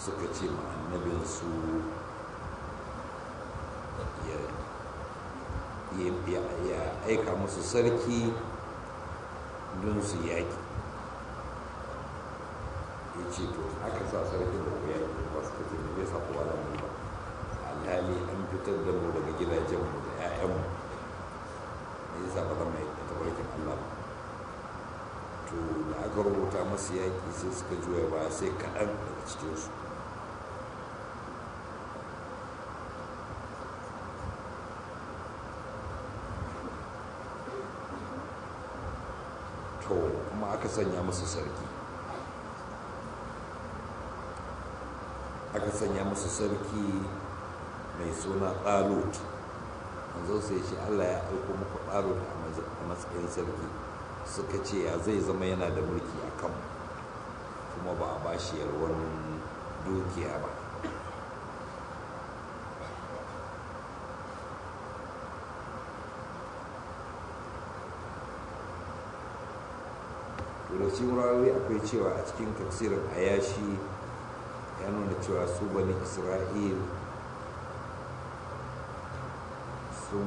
suka ce ma annabinsu ya aika musu sarki don su yaƙi ya ce to aka sa sarkin da ku yaƙi ba su kace da zai sa kowa da mu ba alhali an fitar da mu daga gidajenmu da 'ya'yanmu ne ya sa ba zama ya tabarkin Allah ba to da aka rubuta masu yaƙi sai suka juya ba sai kaɗan daga cikinsu to kuma aka sanya musu sarki aka sanya musu sarki mai suna ɗalut manzo sai shi allah ya aiko muku ɗalut a matsayin sarki suka ce ya zai zama yana da mulki a kan kuma ba a bashi yalwan dukiya ba da cikin rawi akwai cewa a cikin tafsirin ayashi ya nuna cewa su bani isra'il sun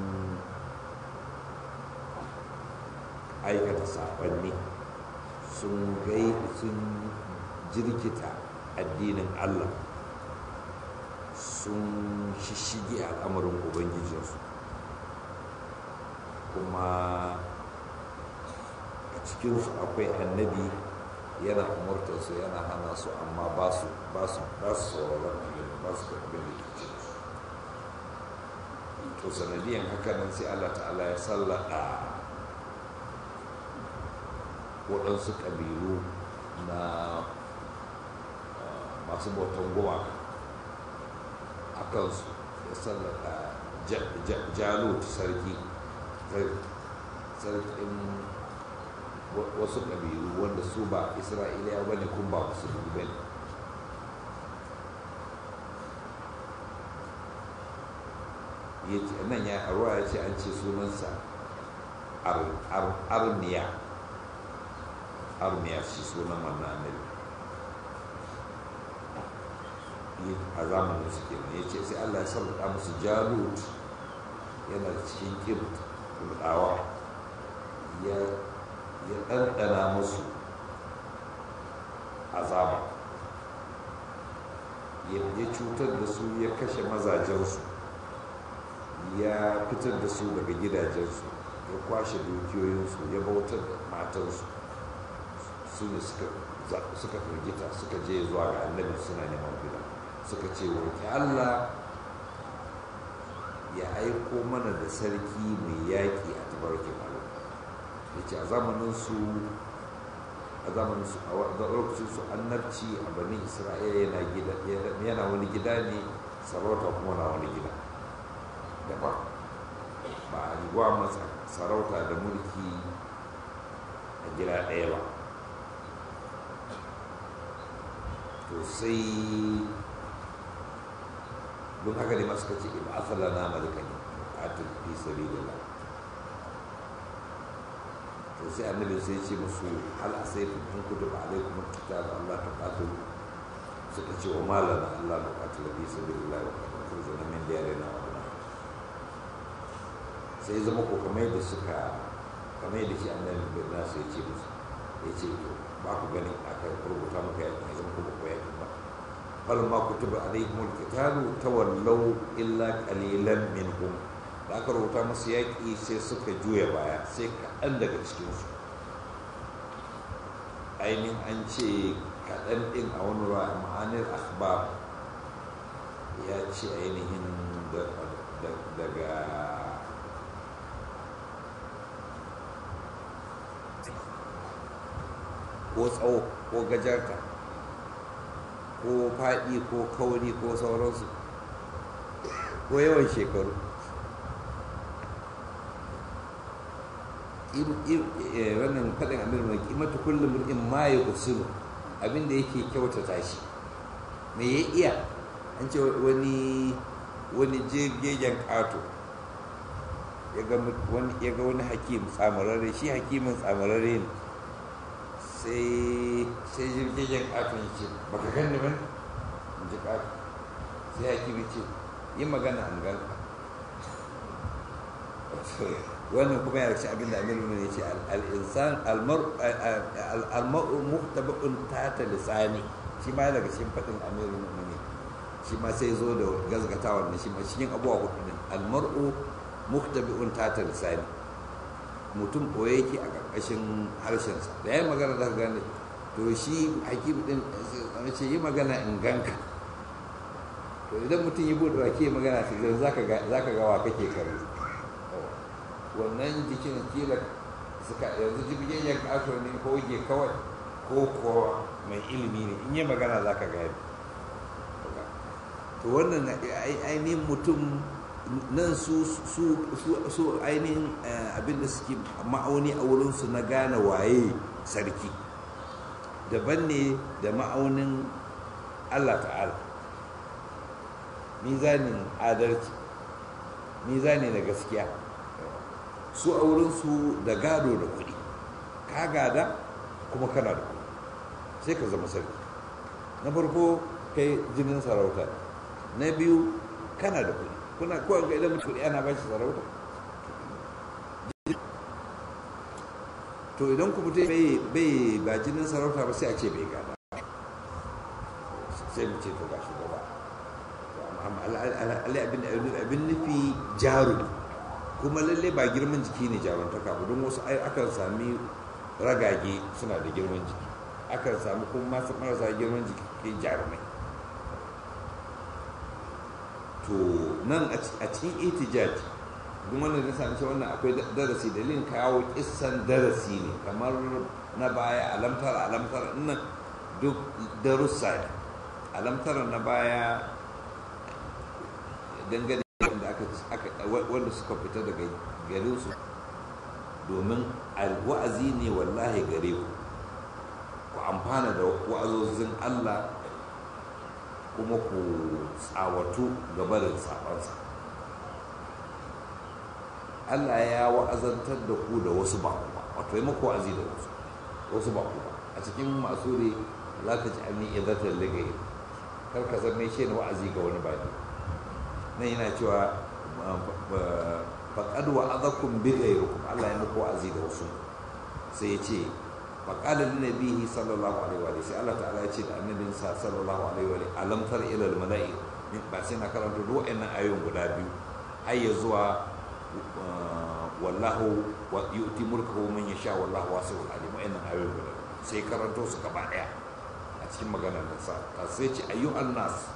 aikata saɓanni sun gai sun jirkita addinin allah sun shishige al'amarin ubangijinsu kuma a cikinsu akwai annabi yana umartarsu yana hana su amma ba su ba su ba su sauraron abin ba su abin da ke cikinsu to sanadiyan haka nan sai allah ta'ala ya sallada waɗansu ƙabilu na masu bautan gumaka a kansu ya sallada jalut sarki sarkin wasu ƙabilu wanda su ba isra'iliya ba ne kun ba musulmi ba ne nan ya ruwa ya ce an ce sunansa armiya armiya shi sunan wannan annabi a zamanin su kenan ya ce sai allah ya sallata musu jalut yana cikin kirt kulɗawa ya ɗanɗana musu azaba ya cutar da su ya kashe mazajensu ya fitar da su daga gidajensu ya kwashe dukiyoyinsu ya bautar da matansu su ne suka firgita suka je zuwa ga annabi suna neman gida suka ce roƙi allah ya aiko mana da sarki mai yaƙi a tabarkin allah ya ce a zamaninsu a zamaninsu a lokacinsu annabci a bani isra'ila yana wani gida ne sarauta kuma na wani gida daban ba a riwa masa sarauta da mulki a gida ɗaya ba to sai don haka ne masu kace ba asala na malika ne a fi sabi da la to sai annabi sai ce musu hal asaitum in kutiba alaikum alkitab Allah ta qatilu suka ce wa malana Allah ta qatilu fi sabilillah wa qad khurujna min diyarina wa sai zama ko kamar da suka kamar da shi annabi bin nasu ya ce musu ya ce to ba ku ganin aka rubuta maka ya zama kuma ko yakin ba fal ma kutiba alaihim alqitalu tawallaw illa qalilan minhum da aka rubuta musu yaƙi sai suka juya baya sai kaɗan daga cikinsu ainihin an ce kaɗan ɗin a wani ruwa ma'anar akhbar ya ce ainihin daga ko tsawo ko gajarta ko faɗi ko kauri ko sauransu ko yawan shekaru wannan faɗin amir mai kimata kullum in ma ya usulu abinda yake kyautata shi me ya iya an ce wani wani jirgin ƙato ya ga wani hakim tsamararre shi hakimin tsamararre ne sai sai jirgin ƙaton ce baka gani ba ji ƙafi sai hakimi ce yi magana an ganka wannan kuma yana cikin abin da amiru ne ce al'insan almar'u muhtaba'un tata lisani shi ma daga cikin faɗin amiru ne shi ma sai zo da gazgatawar da shi ma cikin abubuwa hudu ne almar'u muhtabi'un tata lisani mutum koye yake a ƙarƙashin harshensa da ya magana da gane to shi hakim din ce yi magana in ganka to idan mutum yi buɗe wake magana shi za ka gawa kake kare wannan jikin kila suka yanzu jibgin ya kaso ne ko ke kawai ko ko mai ilimi ne in yi magana za ka gani to wannan ainihin mutum nan su su ainihin abinda suke ma'auni a wurinsu na gane waye sarki daban ne da ma'aunin allah ta'ala mizanin adalci mizani na gaskiya su a wurinsu da gado da kuɗi ka gada kuma kana da kuɗi sai ka zama sarki na farko kai jinin sarauta na biyu kana da kuɗi kuna kowa ga idan mutum ana ba shi sarauta to idan ku mutum bai ba jinin sarauta ba sai a ce bai gada sai mu ce to ga shugaba abin nufi jaru kuma lalle ba girman jiki ne jaruntaka ba don wasu akan sami ragage suna da girman jiki akan sami kuma masu marasa girman jiki jarumai to nan a cikin itijaj duk wannan da sami wannan akwai darasi dalilin kawo kissan darasi ne kamar na baya alamtar alamtar nan duk darussa ne alamtar na baya dangane wanda suka fita daga garinsu domin wa'azi ne wallahi gare ku ku amfana da wa'azozin Allah kuma ku tsawatu gabarin sabansa Allah ya wa'azantar da ku da wasu ba ba wato yi maku wa'azi da wasu wasu ba ba a cikin masu ne za ka ji amini idatar ligayi kar ka zama shi ne wa'azi ga wani baki nan yana cewa faƙad wa azakun bi ghayrikum Allah ya muku wa'azi da wasu sai ya ce faƙala lin nabihi sallallahu alaihi wa sai Allah ta'ala ya ce da annabin sa sallallahu alaihi wa alam tar ila al mala'i ba sai na karanta duk wa'annan ayoyin guda biyu har ya zuwa wallahu wa yu'ti mulkahu man yasha wallahu wasi'ul alim wa'annan ayoyin guda sai karanto su gaba daya a cikin maganar sa sai ce ayyuhan nas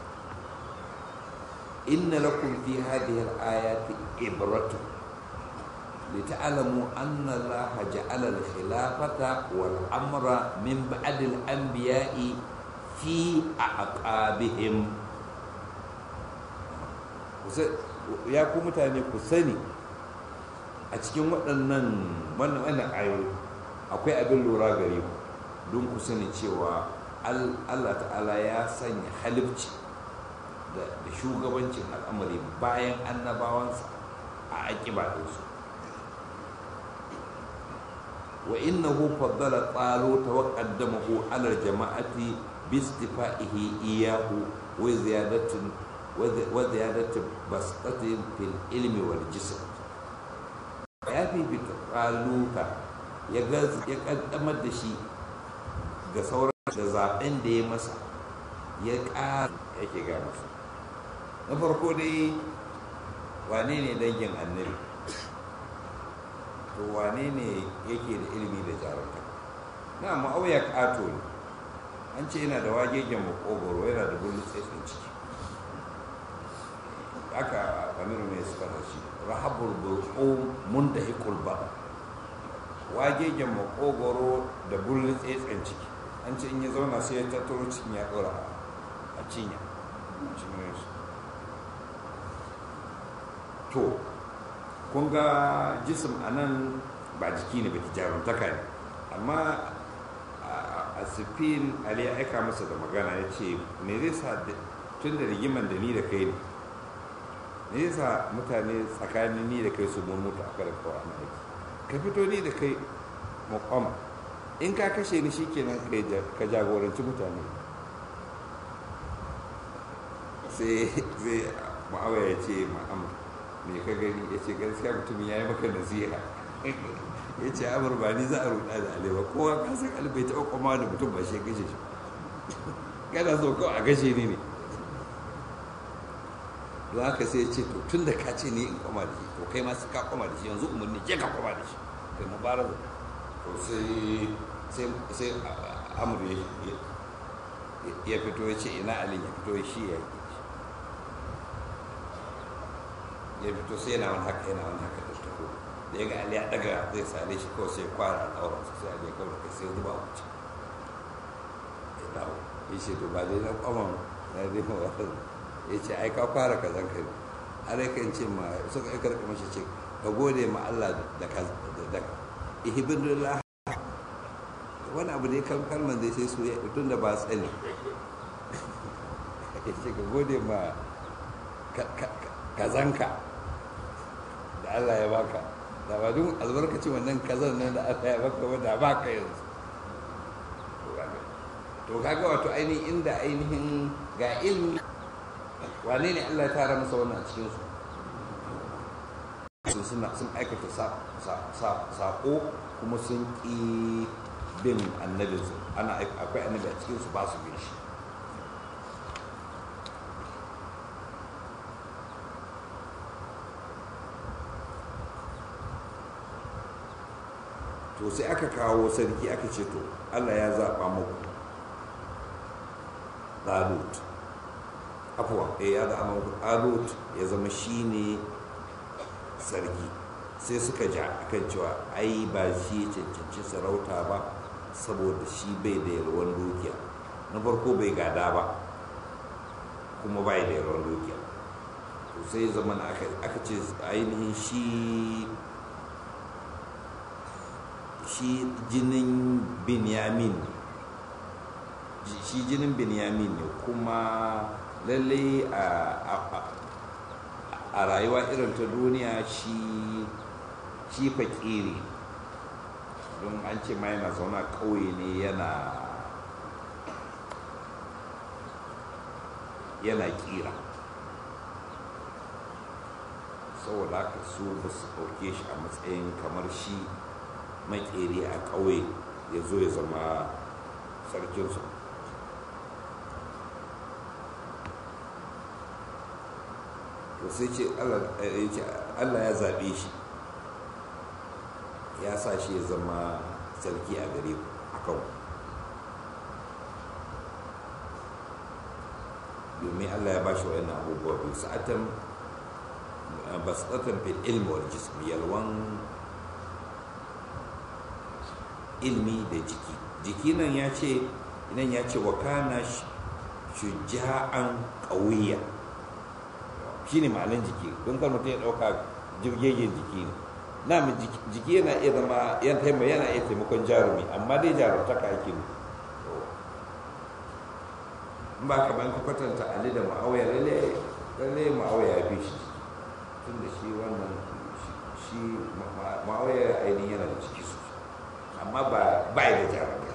إن لكم في هذه الآيات إبرة لتعلموا أن الله جعل الخلافة والأمر من بعد الأنبياء في أعقابهم ya ku mutane ku sani a cikin waɗannan wannan ayoyi akwai abin lura gare ku don ku sani cewa Allah ta'ala ya sanya halibci da shugabancin al'amari bayan annabawansa a aƙiba ɗinsu wa innahu faddala tsalo ta wa qaddamahu ala jama'ati bi istifa'ihi iyahu wa ziyadatin wa ziyadatin bastatin fil ilmi wal jism ya fifita tsaluka ya kaddamar da shi ga sauran da zaben da ya masa ya ƙara yake ga masa na farko dai wane ne dangin annabi to wane ne yake da ilimi da jarumta na ma'auya ƙato ne an ce yana da wagegen makogoro yana da bullu tsaitsin ciki aka amiru ne suka da shi rahabul bulqum mundahikul ba wagegen makogoro da bullu tsaitsin ciki an ce in ya zauna sai ya tattaro cikin ya ɗora a cinya cikin shi to kun ga jisim a nan ba jiki ne ba ki jarumtaka ne amma a sifin ali ya aika masa da magana ya ce me zai sa tun da rigiman da ni da kai ne me zai sa mutane tsakanin ni da kai su mun mutu a karin kawai ana aiki ka fito ni da kai makwama in ka kashe ni shi kenan ka jagoranci mutane sai sai ma'awa ya ce ma'am me ka gani ya ce gaskiya mutumin ya yi maka nasiha ya ce amur ba ni za a ruɗa da alewa kowa ka san alibai taɓa kwama da mutum ba shi ya gashe shi kana so kawai a gashe ni ne don haka sai ya ce to tun da ka ce ni in kwama da shi to kai ma ka kwama da shi yanzu umarni je ka kwama da shi kai mubaraza to sai sai sai amur ya fito ya ce ina alin ya fito shi ya yi ya fito sai yana wani haka yana wani haka da taho da ya ga ali ya daga zai sare shi kawai sai kwara al'auransa sai ali ya kawai kai sai zuba wuce ya dawo ya ce to ba dai na kwamon na dai ma wasu ya ce ai ka fara ka zan kai har yakan ce ma suka yi karɓi mashi ce ka gode ma Allah da ka da ihibinullah wani abu ne kalman zai sai su ya tun da ba tsani ya ce ka gode ma kazanka da Allah ya baka da ba duk albarkacin wannan kazan nan da Allah ya baka wanda baka yanzu to kaga wato ainihin inda ainihin ga ilmi wane ne Allah ya tara masa wannan a cikin su sun sun aikata sako kuma sun ƙi bin annabinsu ana akwai annabi a cikinsu ba su bin shi to sai aka kawo sarki aka ce to allah ya zaɓa muku ɗalut afuwa ya zaɓa muku ɗalut ya zama shi ne sarki sai suka ja akan cewa ai ba shi ya cancanci sarauta ba saboda shi bai da yalwan dukiya na farko bai gada ba kuma bai da yalwan dukiya to sai zaman aka ce ainihin shi shi jinin binyamin shi jinin binyamin ne kuma lalle a rayuwa irin ta duniya shi shi fakiri don an ce ma yana zaune a ƙauye ne yana yana kira saboda haka su ba su ɗauke shi a matsayin kamar shi makeri a ƙauye ya zo ya zama sarkinsu to sai ce allah ya zaɓe shi ya sa shi ya zama sarki a gare ku a kan domin allah ya ba shi wa'annan abubuwa biyu sa'atan basatan fil ilmi wal jism yalwan ilmi da jiki jiki nan ya ce nan ya ce wa kana shuja'an ƙauya shi ne ma'anin jiki don kan mutum ya ɗauka jirgegen jiki ne na jiki yana iya zama yan taimaka yana iya taimakon jarumi amma dai jarumtaka ake ne in ba ka bayan kwatanta ali da ma'auya lalle lalle ma'auya ya fi shi tun da shi wannan shi ma'auya ainihin yana da ciki sosai amma ba ba da jarumtaka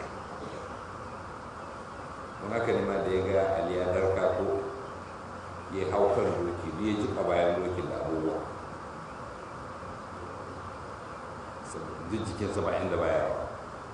don haka ne ma da ya ga ali ya darka ko ya hau kan doki ya jika bayan dokin da abubuwa duk jikinsa ba inda baya rawa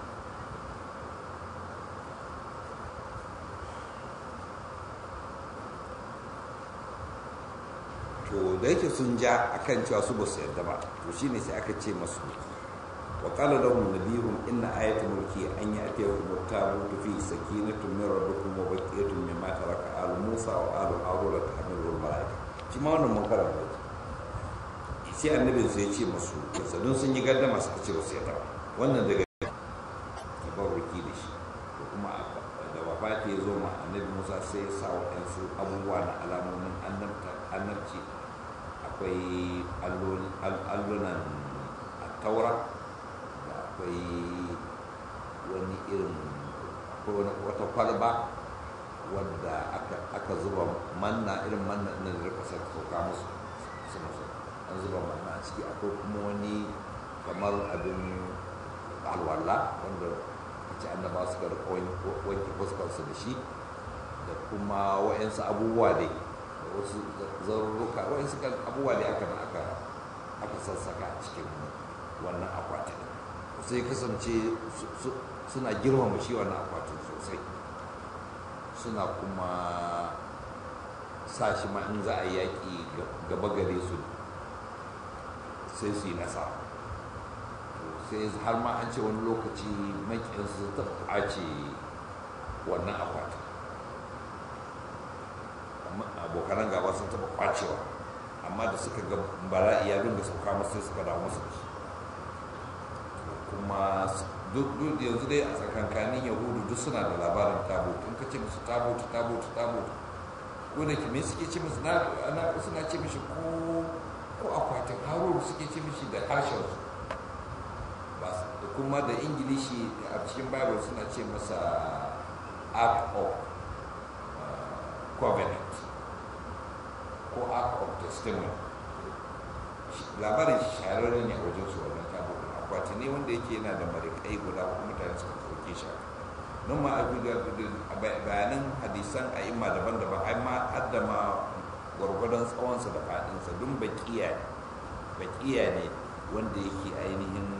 to da yake sun ja akan cewa su ba su yarda ba to shine sai aka ce masu wa qala lahum nabiyuhum inna ayata mulki an ya'tiyakum at-tabutu fi sakinatun min rabbikum wa baqiyatun mimma taraka alu musa wa alu haruna tahmilu al-malaika shi ma wannan mun karanta sai annabin sai ce masu don sun yi gardama suka ce wasu yadda wannan daga tabarruki da shi da kuma da wafati ya zo ma annabi musa sai ya sa waɗansu abubuwa na alamomin annabci akwai allunan taura da akwai wani irin wata kwalba wadda aka zuba manna irin manna na da rika sauka musu suna an zuba manna a ciki akwai kuma wani kamar abin alwala wanda ce annaba suka rika wanke fuskarsu da shi da kuma wa'yansu abubuwa dai wasu zarurruka wani suka abubuwa da aka aka aka sassaka a cikin wannan akwatin sai kasance suna girmama shi wannan akwatin sosai suna kuma sa shi ma in za a yaƙi gaba gare su sai su yi nasara sai har ma an ce wani lokaci maƙinsu ta ɓace wannan akwatin abokanan gaba sun taɓa kwacewa amma da suka ga bala'i ya dinga sauka masu sai suka dawo masu da shi kuma duk yanzu dai a tsakankanin yahudu duk suna da labarin tabut in ka ce musu tabut tabut tabut ko da me suke ce musu na suna ce mishi ko ko akwatin haruru suke ce mishi da harshen su da kuma da ingilishi a cikin bible suna ce masa ark of covenant ko ark of testimony labarin shahararren ne a wajen su wannan tabut akwati ne wanda yake yana da marikai guda kuma mutane suka ɗauke shi don ma a bayanan hadisan a imma daban-daban ai ma har da ma gwargwadon tsawonsa da faɗinsa don baƙiya ne baƙiya ne wanda yake ainihin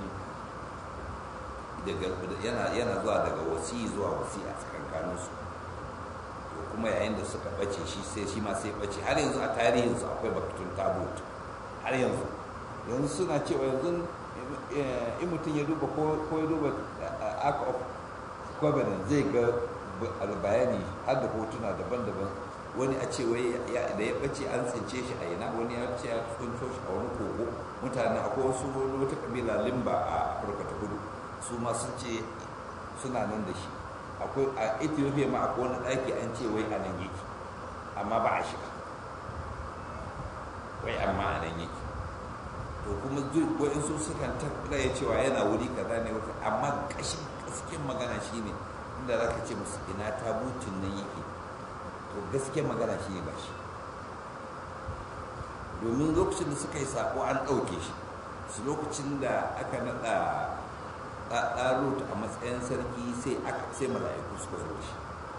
yana zuwa daga wasi zuwa wasi a tsakankaninsu kuma yayin da suka ɓace shi sai shi ma sai ɓace har yanzu a tarihinsu akwai bakatun tabut har yanzu yanzu suna cewa yanzu in mutum ya duba ko ya duba ark of covenant zai ga bayani har da hotuna daban-daban wani a ce wai da ya bace an tsince shi a ina wani ya ce ya tsinco shi a wani kogo mutane akwai wasu wata kabila limba a afirka ta kudu su ma sun ce suna nan da shi akwai a ethiopia ma akwai wani ɗaki an ce wai a nan yake amma ba a shiga wai amma a nan yake to kuma waɗansu sukan tabbata ya cewa yana wuri kaza ne wata amma ƙashin gaskiyar magana shine inda za ka ce musu ina tabutin nan yake to gaskiyar magana shine ba shi domin lokacin da suka yi sako an ɗauke shi su lokacin da aka naɗa ɗarut a matsayin sarki sai aka sai mala'iku suka zo shi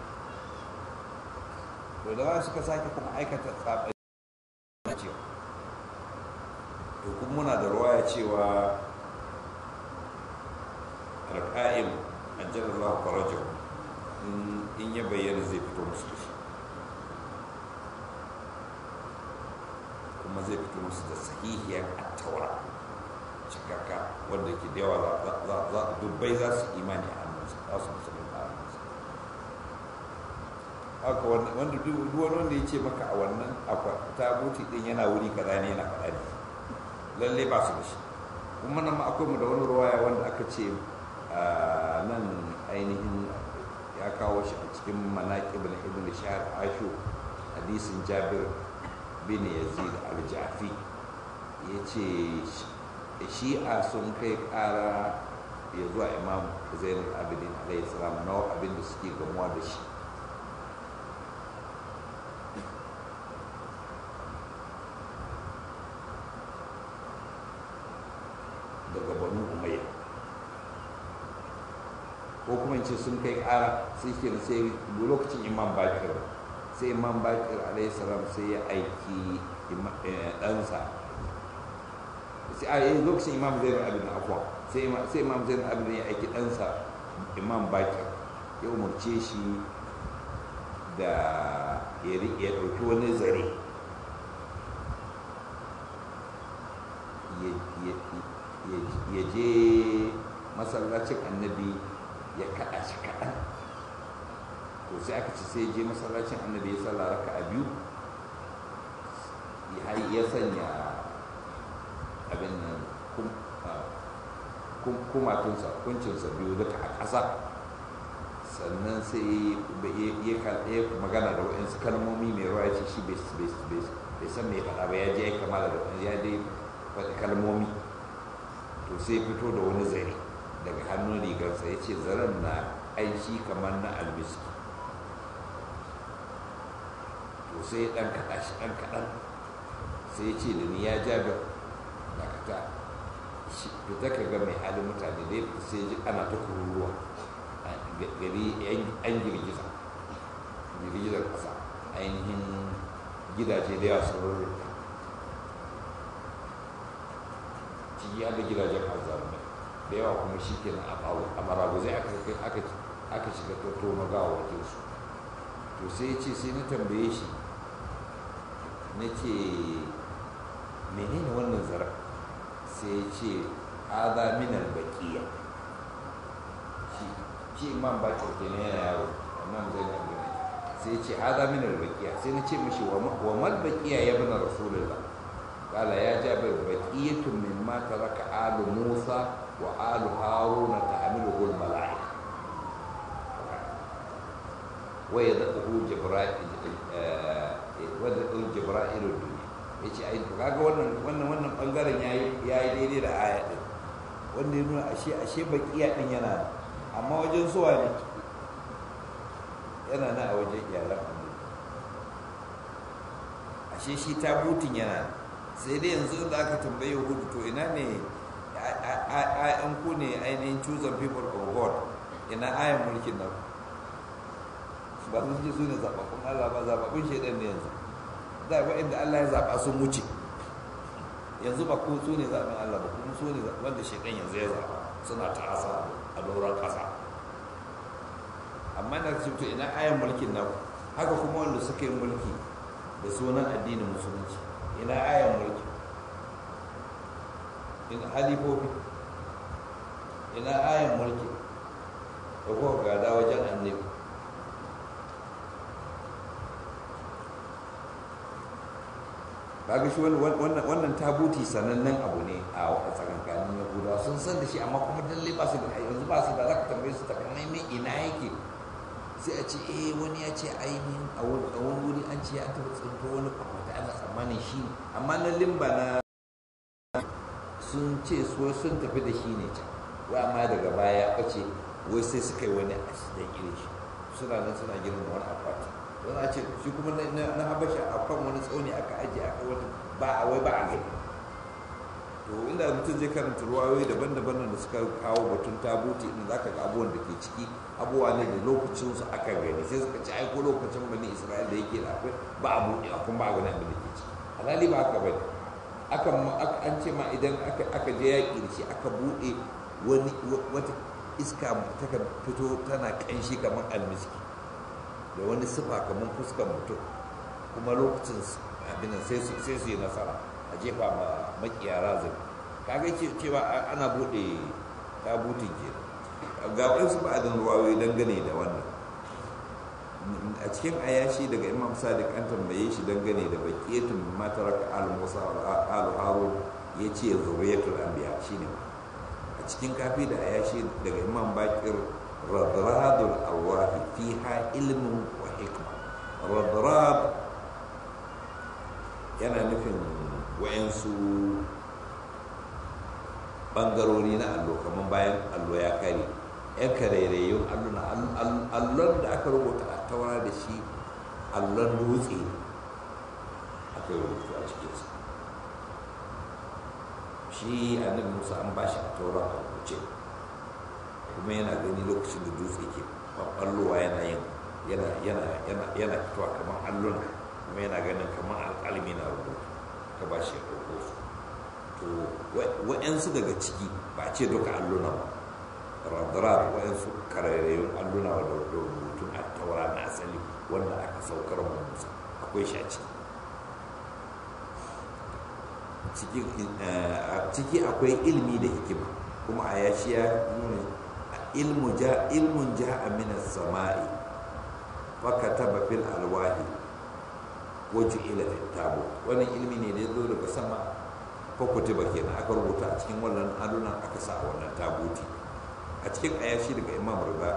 to da suka sake kuma aikata tsaɓa cewa to kuma muna da ruwaya cewa alƙa'im ajalallahu farajahu in ya bayyana zai fito musu da shi kuma zai fito musu da sahihiyar attaura cikakka wanda ke da yawa dubbai za su imani a hannunsa za su musulun a hannunsa haka wanda duk wani wanda ya ce maka a wannan tabuti din yana wuri kaza ne yana faɗa ne lalle ba su da shi kuma nan ma akwai mu da wani ruwaya wanda aka ce nan ainihin ya kawo shi a cikin manaƙib na ibn shahar ashu hadisin jabir bin yazid al-jafi ya ce shi'a sun kai ƙara ya zuwa imam zainul abidin alayhi salam na abin da suke gamuwa da shi daga banu umayya ko kuma ce sun kai ƙara sai ke da sai lokacin imam bakir sai imam bakir alayhi salam sai ya aiki ɗansa sai a yi lokacin imam zai abin afuwa sai imam zai abin ya aiki ɗansa imam bakir ya umarce shi da ya ɗauki wani zare ya je masallacin annabi ya kaɗa shi kaɗan to sai aka ci sai je masallacin annabi ya sallah raka a biyu ya sanya abin nan kumatunsa kuncinsa biyu duka a ƙasa sannan sai ya magana da waɗansu kalmomi mai ruwa ce shi bai san mai faɗa ba ya je ya kamala da wani ya dai faɗi kalmomi to sai fito da wani zare daga hannun rigarsa ya ce zaren na aiki kamar na almiski to sai ya ɗan kaɗa shi ɗan kaɗan sai ya ce da ni ya ja da dakata fita ka ga mai halin mutane dai sai ji ana ta kururuwa gari an girgiza girgizar ƙasa ainihin gidaje da yawa sun rurrufe ciki har da gidajen azzalumai da yawa kuma shi ke a maraguzai aka shiga tatto magawakin su to sai ce sai na tambaye shi na ce menene wannan zara sai ce haza minal baqiya shi shi imam bakir kenan yana yaro imam zainab bin sai ce haza minal baqiya sai na ce mishi wa mal baqiya ya bana rasulullah قال يا جابر بقية مما ترك آل موسى وآل هارون تحمله الملائكة ويدعه جبرائيل ويدعه جبرائيل الدنيا yace ai to kaga wannan wannan wannan bangaren yayi yayi daidai da aya din wanda ya nuna ashe ashe baqiya din yana amma wajen suwa ne yana na a wajen iyalan annabi ashe shi tabutin yana sai dai yanzu da aka tambaye hudu to ina ne an ku ne ainihin chosen people of god ina ayan mulkin nan ba su ce su ne zaɓaɓɓun allah ba zaɓaɓɓun shaidan ne yanzu da ba inda allah ya zaɓa sun wuce yanzu ba ko su ne zaɓen allah ba kuma su ne wanda shaidan yanzu ya zaɓa suna ta asa a doron ƙasa amma na ce to ina ayan mulkin nan haka kuma wanda suka yi mulki da sunan addinin musulunci ina ayan mulki ina halifofi ina ayan mulki da kuka gada wajen annabi ba ga shi wannan tabuti sanannen abu ne a tsakankanin yahudawa sun san da shi amma kuma dalle ba su da yanzu ba su da za ka tambaye su takamaimai ina yake sai a ce eh wani ya ce ainihin a wani wuri an ce ya taɓa tsinto wani kwakwata ana tsammanin shi amma na limba na sun ce so sun tafi da shi ne can wai amma daga baya ya ɓace wai sai suka yi wani asidan irin shi suna nan suna girma wani akwati wani a ce shi kuma na habasha a kan wani tsauni aka ajiye aka wata ba a wai ba a gani to inda mutum zai karanta ruwayoyi daban-daban da suka kawo batun tabuti inda za ka ga abubuwan da ke ciki abubuwa ne da lokacinsu aka gani sai suka ci aiko lokacin bani isra'il da yake da akwai ba a buɗe a kuma ba a gani abin da ke ciki alhali ba haka bane aka an ce ma idan aka je yaƙi da shi aka buɗe wani wata iska ta fito tana ƙanshi kamar almiski da wani sifa kamar fuskar mutum kuma lokacin abin sai su yi nasara a jefa ma makiyara zai kaga cewa ana bude tabutin ke ga wasu ba'adin ruwayoyi dangane da wannan a cikin ayashi daga imam sadiq an tambaye shi dangane da bakiyatun matarak al-musa al-harun ya ce zuriyatul anbiya shine a cikin kafi da ayashi daga imam bakir radradul arwahi fiha ilmun wa hikma radrad yana nufin wayansu bangarori na allo kamar bayan allo ya kare yan karairayyun alluna allon da aka rubuta a taura da shi allon dutse aka yi rubutu a cikinsa shi annabi musa an bashi a taura a rubuce kuma yana gani lokacin da dutse ke ɓallowa yana yin yana fitowa kamar alluna kuma yana ganin kamar alƙalmi na rubutu ka ba shi ya ɗauko su to wa'yansu daga ciki ba ce duka alluna ba radar wa'yansu karairayyun alluna da rubutun a taura na asali wanda aka saukar wa musa akwai shi a ciki ciki akwai ilmi da hikima kuma a yashi ya nuna ilmun ja a minas sama'i fakataba fil alwahi wajen ilafin tabo wannan ilmi ne da ya zo daga sama fakwati ba kenan aka rubuta a cikin wannan adunan aka sa a wannan tabuti a cikin ayashi daga imam riba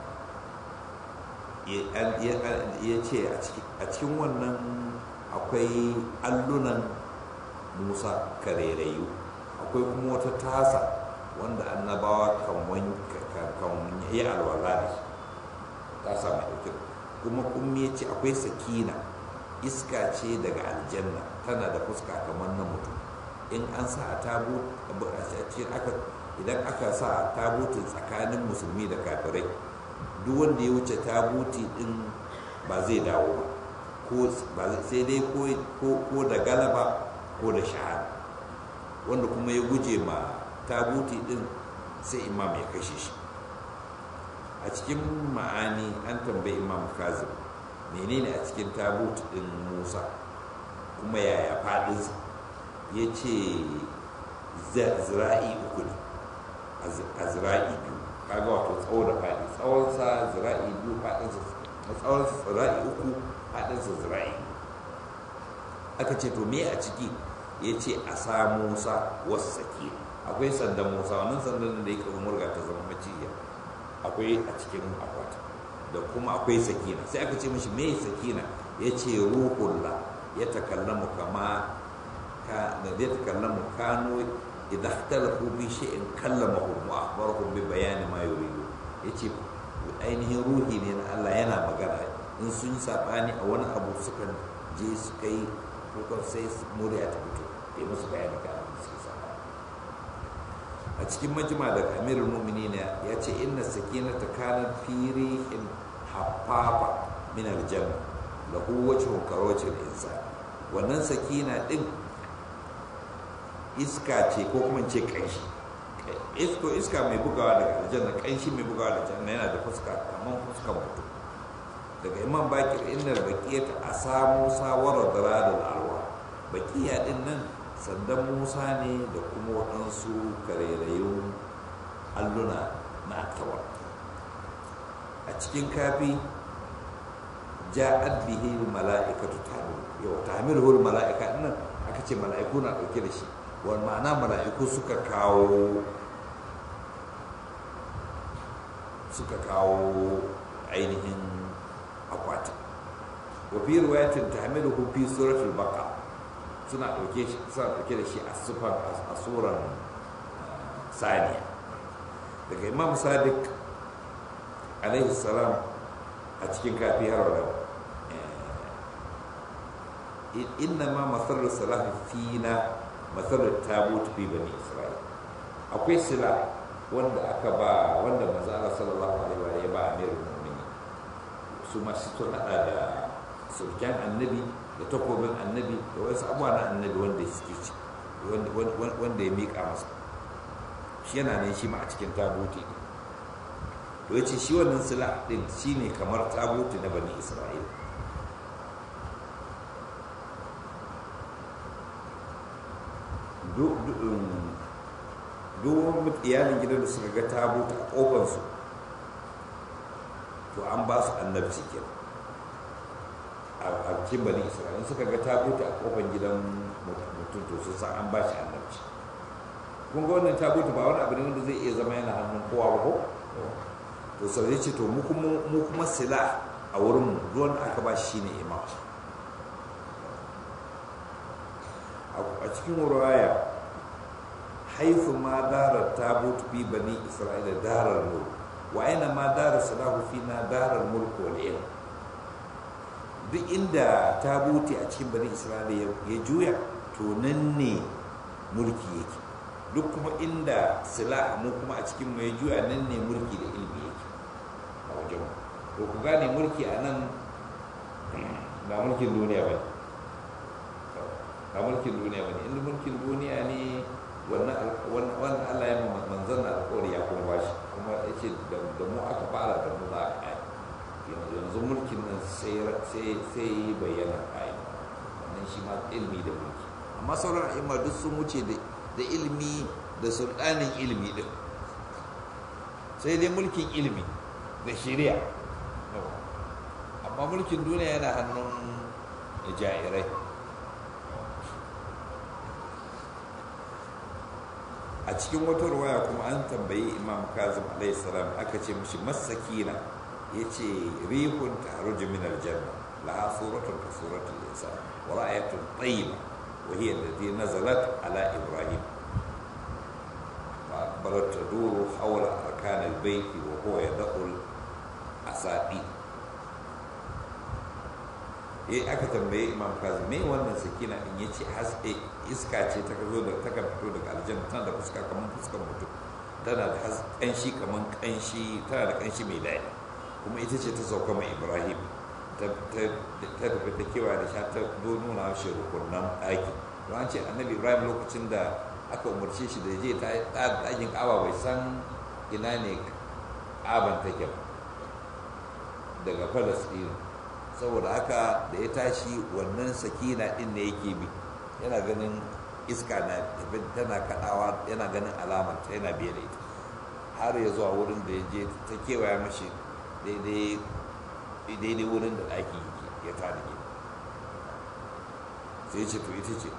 ya ce a cikin wannan akwai allunan musa karerayu akwai kuma wata tasa wanda annabawa kan yi alwala da shi tasa mai ɗauke kuma kuma ya ce akwai sakina iska ce daga aljanna tana da fuska kamar na mutum in an sa a tabu idan aka sa a tabutin tsakanin musulmi da kafirai duk wanda ya wuce tabuti din ba zai dawo ba ko ko sai dai ko da galaba ko da shahada wanda kuma ya guje ma tabuti din sai imam ya kashe shi a cikin ma'ani an tambayi imam kazim menene a cikin tabuti din musa kuma yaya fadinsa ya ce zira'i uku ne a zira'i biyu kaga wato tsawo da faɗi tsawonsa zira'i biyu faɗinsa tsawonsa zira'i uku faɗinsa zira'i aka ce to me a ciki ya ce a sa musa wasu sake akwai sandan musa wannan sandan da ya kama murga ta zama maciya akwai a cikin akwata da kuma akwai sakina sai aka ce mashi me sakina ya ce ruhullah ya takallamu kama ka da ya takallamu kano idan ikhtalafu bi shay'in kallamahum wa akhbarahum bi bayani ma yuridu yace ainihin ruhi ne na Allah yana magana in sun yi sabani a wani abu suka je su kai ko sai murya ta fito ya musu bayani ga abin suke sabani a cikin majma daga amirul mu'minin ya ce inna sakinata kanat fi in haffafa min aljanna lahu wajhun karwajhil insan wannan sakina din iska ce ko kuma ce kanshi isko iska mai bugawa daga aljanna kanshi mai bugawa da aljanna yana da fuska kamar fuskan mutum daga imam bakir innar baqiyata a samu sawara daradul alwa baqiya din nan sandan musa ne da kuma waɗansu karerayun alluna na attawa a cikin kafi ja'ad bihi mala'ikatu tahmil yau tahmiluhu mala'ika nan aka ce mala'iku na dauke da shi wani ma'ana mala'iku suka kawo suka kawo ainihin akwati wa fi riwayatin tahmiluhu fi suratul baqara suna dauke shi suna dauke da shi a sufan a suran saniya daga imam sadiq alaihi salam a cikin kafi har wadda inna ma masarar salafi fina masarar tabut fi bani isra'il akwai sila wanda aka ba wanda manzala sallallahu alaihi wa ya ba amirul mu'minin su masu sun hada da sulken annabi da takobin annabi da wasu abuwa na annabi wanda suke ci wanda ya miƙa masa shi yana nan shi ma a cikin tabuti ne to yace shi wannan sila din shine kamar tabuti na bani isra'ila duk iyalin gidan da suka ga tabuta a kofansu to an ba su annabci kenan a cikin bani isra'ila suka ga tabuta a kofan gidan mutum to sun san an ba shi annabci kun ga wannan tabuta ba wani abu ne wanda zai iya zama yana hannun kowa ba ko to sau ya ce to mu kuma sila a wurin mu ruwan aka ba shi shine imam a cikin ruwaya haifu ma darar tabut fi bani isra'ila darar mulk wa aina ma darar salahu fi na darar mulk wal ilm duk inda tabuti a cikin bani isra'ila ya juya to nan ne mulki yake duk kuma inda sila mu kuma a cikin mai juya nan ne mulki da ilmi yake a wajen to ku gane mulki a nan ba mulkin duniya ba ba mulkin duniya ba ne inda mulkin duniya ne wannan Allah ya manzan na alƙawari ya kuma bashi kuma ya ce da mu aka fara da mu za a kai yanzu mulkin nan sai bayyana kayan wannan shi ma ilmi da mulki amma sauran a'imma duk sun wuce da ilmi da sultanin ilmi din sai dai mulkin ilmi da shari'a amma mulkin duniya yana hannun jairai a cikin wata ruwaya kuma an tambayi imam kazim alayhi salam aka ce mishi masakina ya ce rihun taruju min aljanna laha suratun ka suratul insan wa ra'ayatun tayyiba wa hiya allati nazalat ala ibrahim fa akbarat taduru hawla arkan albayt wa huwa yadkhul asadi eh aka tambaye imam kazim me wannan sakina in yace haske iska ce ta zo da ta kan fito daga aljanna tana da fuska kamar fuskar mutum tana da kanshi kamar kanshi tana da kanshi mai daɗi kuma ita ce ta sauka mai ibrahim ta tafi ta kewa da sha ta zo nuna shi rukunan ɗaki don an ce annabi ibrahim lokacin da aka umarce shi da ya je ɗakin ƙaba bai san ina ne ƙaban take ba daga falasɗinu saboda haka da ya tashi wannan sakina ɗin ne yake bi yana ganin iska na tana kaɗawa yana ganin alamar ta yana biye da ita har ya zuwa wurin da ya je ta kewaya mashi daidai wurin da ɗaki ya tada ke sai ce to ita ce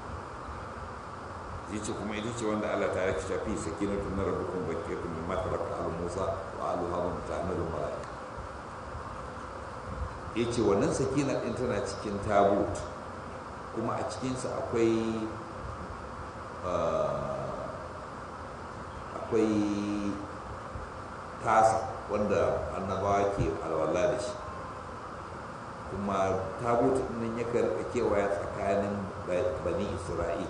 zai ce kuma ita ce wanda Allah ta yake shafi sakinatu na rabbukun bakiyatu min ma taraka alu Musa wa alu Harun ta'amilu malaika yace wannan sakina din tana cikin tabut kuma a cikinsa akwai akwai tasa wanda annabawa ke alwala da shi kuma tabutu nan ya karɓa kewaya tsakanin bani isra'il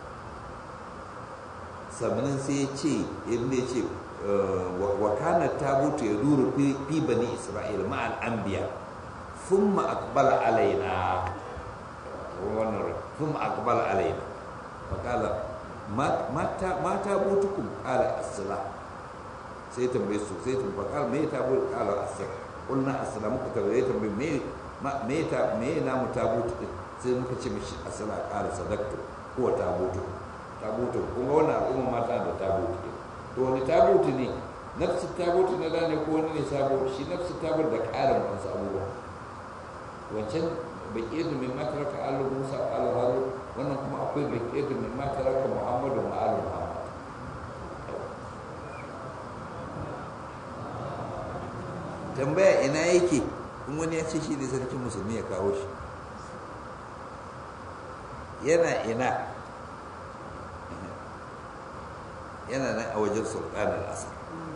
sannan sai ya ce inda ya ce wa kana tabutu ya duru fi bani isra'il ma'al anbiya thumma aqbala alaina wannan thumma aqbala alaina faqala ma tabutukum qala as-salah sai tambaye su sai tambaye qala me tabutu qala as-salah qulna as-salah muka tambaye tambaye me me ta me na mu tabutu din sai muka ce mishi as-salah qala sadaqtu huwa tabutu tabutu kuma wannan al'umma mata da tabutu to wani tabutu ne nafsu tabutu na da ne ko wani ne sabo shi nafsu tabutu da ƙarin wasu abubuwa wancan baƙiyar min mataraka alu musa alu harun wannan kuma akwai baƙiyar min mataraka muhammadu wa alu muhammad tambaya ina yake in wani ya ce shi ne sarkin musulmi ya kawo shi yana ina yana nan a wajen sultanar asar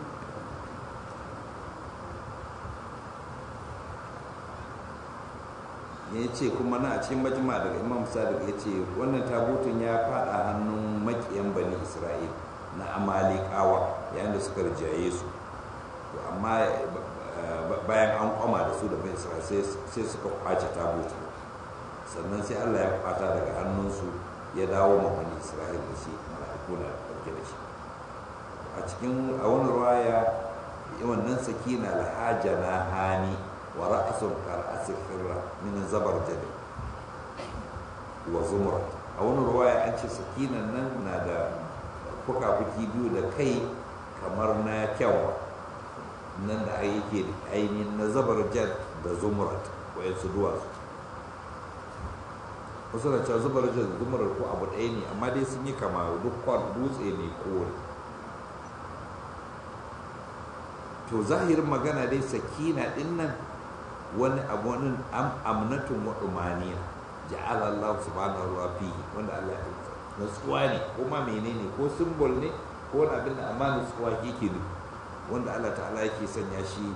ya ce kuma na a cikin majima daga imam sadiq ya ce wannan tabutun ya fada hannun makiyan bani isra'il na amalikawa yayin da suka rijaye su to amma bayan an kwama da su da bani isra'il sai suka kwace tabutun sannan sai allah ya kwata daga hannunsu ya dawo ma bani isra'il da shi mala'iku na ɗauke da shi a cikin a wani ruwaya wannan sakina lahaja na hani wa ra'asun kar'asi firra min zabar jadi wa zumra a wani ruwaya an ce sakinan nan na da fuka-fuki biyu da kai kamar na kyanwa nan da yake ainihin na zabar jad da zumrat wayansu duwatsu wasu na cewa zubar jad da zumrat ko abu ɗaya ne amma dai sun yi kama duk dutse ne kore to zahirin magana dai sakina din nan wani abu wani amnatun wa umaniya ja'ala Allah subhanahu wa fihi wanda Allah ya nutsuwa ne ko ma menene ko simbol ne ko wani abin da amma nutsuwa yake ne wanda Allah ta'ala yake sanya shi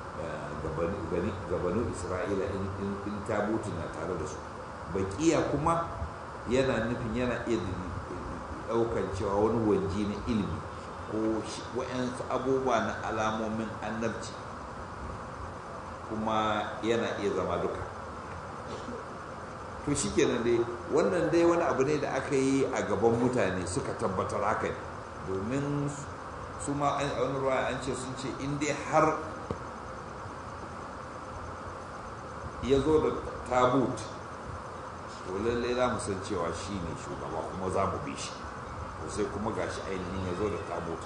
gabanu Isra'ila in tabutu na tare da su bakiya kuma yana nufin yana iya daukan cewa wani wanji na ilimi ko wa'yansu abubuwa na alamomin annabci kuma yana iya zama duka to shi kenan dai wannan dai wani abu ne da aka yi a gaban mutane suka tabbatar haka ne domin su ma a wani ruwa an ce sun ce in dai har ya zo da tabut to lallai za mu san cewa shi ne shugaba kuma za mu bi shi to sai kuma gashi ainihin ya zo da tabut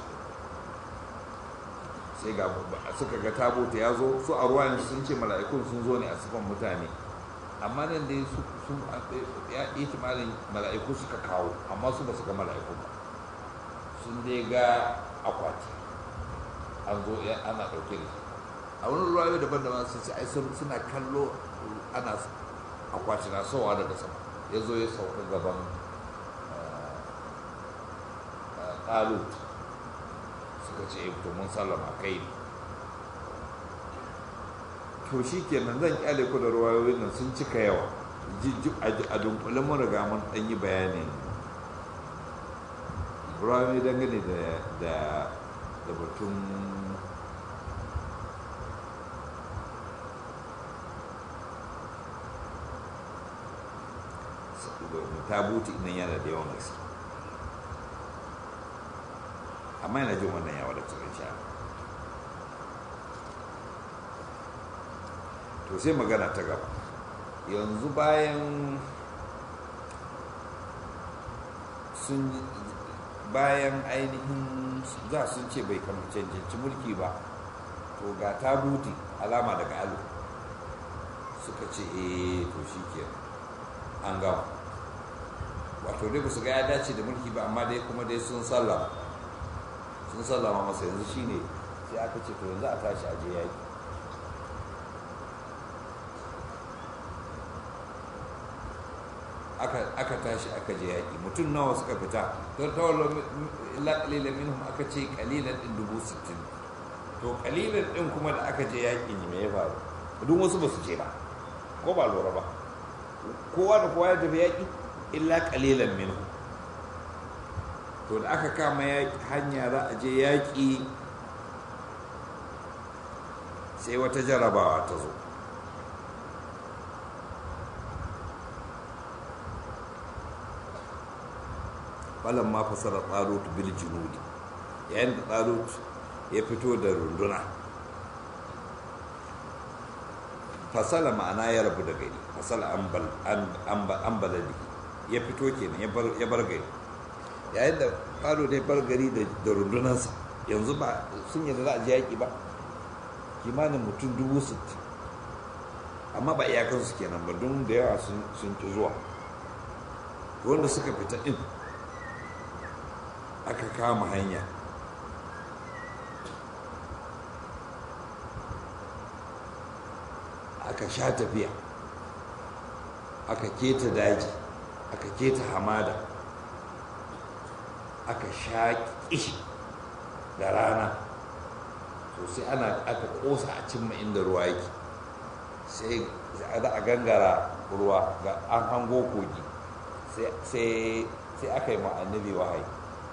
sai ga suka ga tabut ya zo su a ruwan sun ce mala'ikun sun zo ne a sifan mutane amma nan dai sun ya ihtimalin mala'iku suka kawo amma su ba su ga mala'iku ba sun dai ga akwati an zo ana ɗauke da shi a wani ruwayo daban-daban sun ce ai suna kallo ana akwati na sowa daga sama ya zo ya sauka gaban talut suka ce to mun sallama kai ne to shi kenan zan kyale ku da ruwayoyin nan sun cika yawa a dunkule mun riga mun dan yi bayanin ruwayoyi dangane da da batun tabuti nan yana da yawan gaske amma yana jin wannan yawa da cikin sha to sai magana ta gaba yanzu bayan sun bayan ainihin za sun ce bai kama cancanci mulki ba to ga tabuti alama daga alu suka ce eh to shi ke an gama wato dai ba su ga ya dace da mulki ba amma dai kuma dai sun sallama sun sallama masa yanzu shine sai aka ce to yanzu a tashi aje yaki aka tashi aka je yaƙi mutum nawa suka fita don tawallo illa qalilan minhum aka ce qalilan din dubu sittin to qalilan din kuma da aka je yaƙi ne me ya faru duk wasu ba su je ba ko ba lura ba kowa da kowa ya tafi yaƙi illa qalilan minhum to da aka kama hanya za a je yaƙi sai wata jarabawa ta zo falon ma fasara tsalut bil junudi yayin da tsalut ya fito da runduna fasala ma'ana ya rabu da gari fasala an baladi ya fito kenan ya bar gari yayin da tsalut ya bar gari da rundunansa yanzu ba sun yadda za a ji yaƙi ba kimanin mutum dubu sittin amma ba iyakansu kenan ba don da yawa sun ƙi zuwa wanda suka fita ɗin aka kama hanya aka sha tafiya aka keta daji aka keta hamada aka sha kishi da rana sosai ana aka kosa a cimma inda ruwa yake sai za a gangara ruwa ga an hango kogi sai aka yi annabi wahayi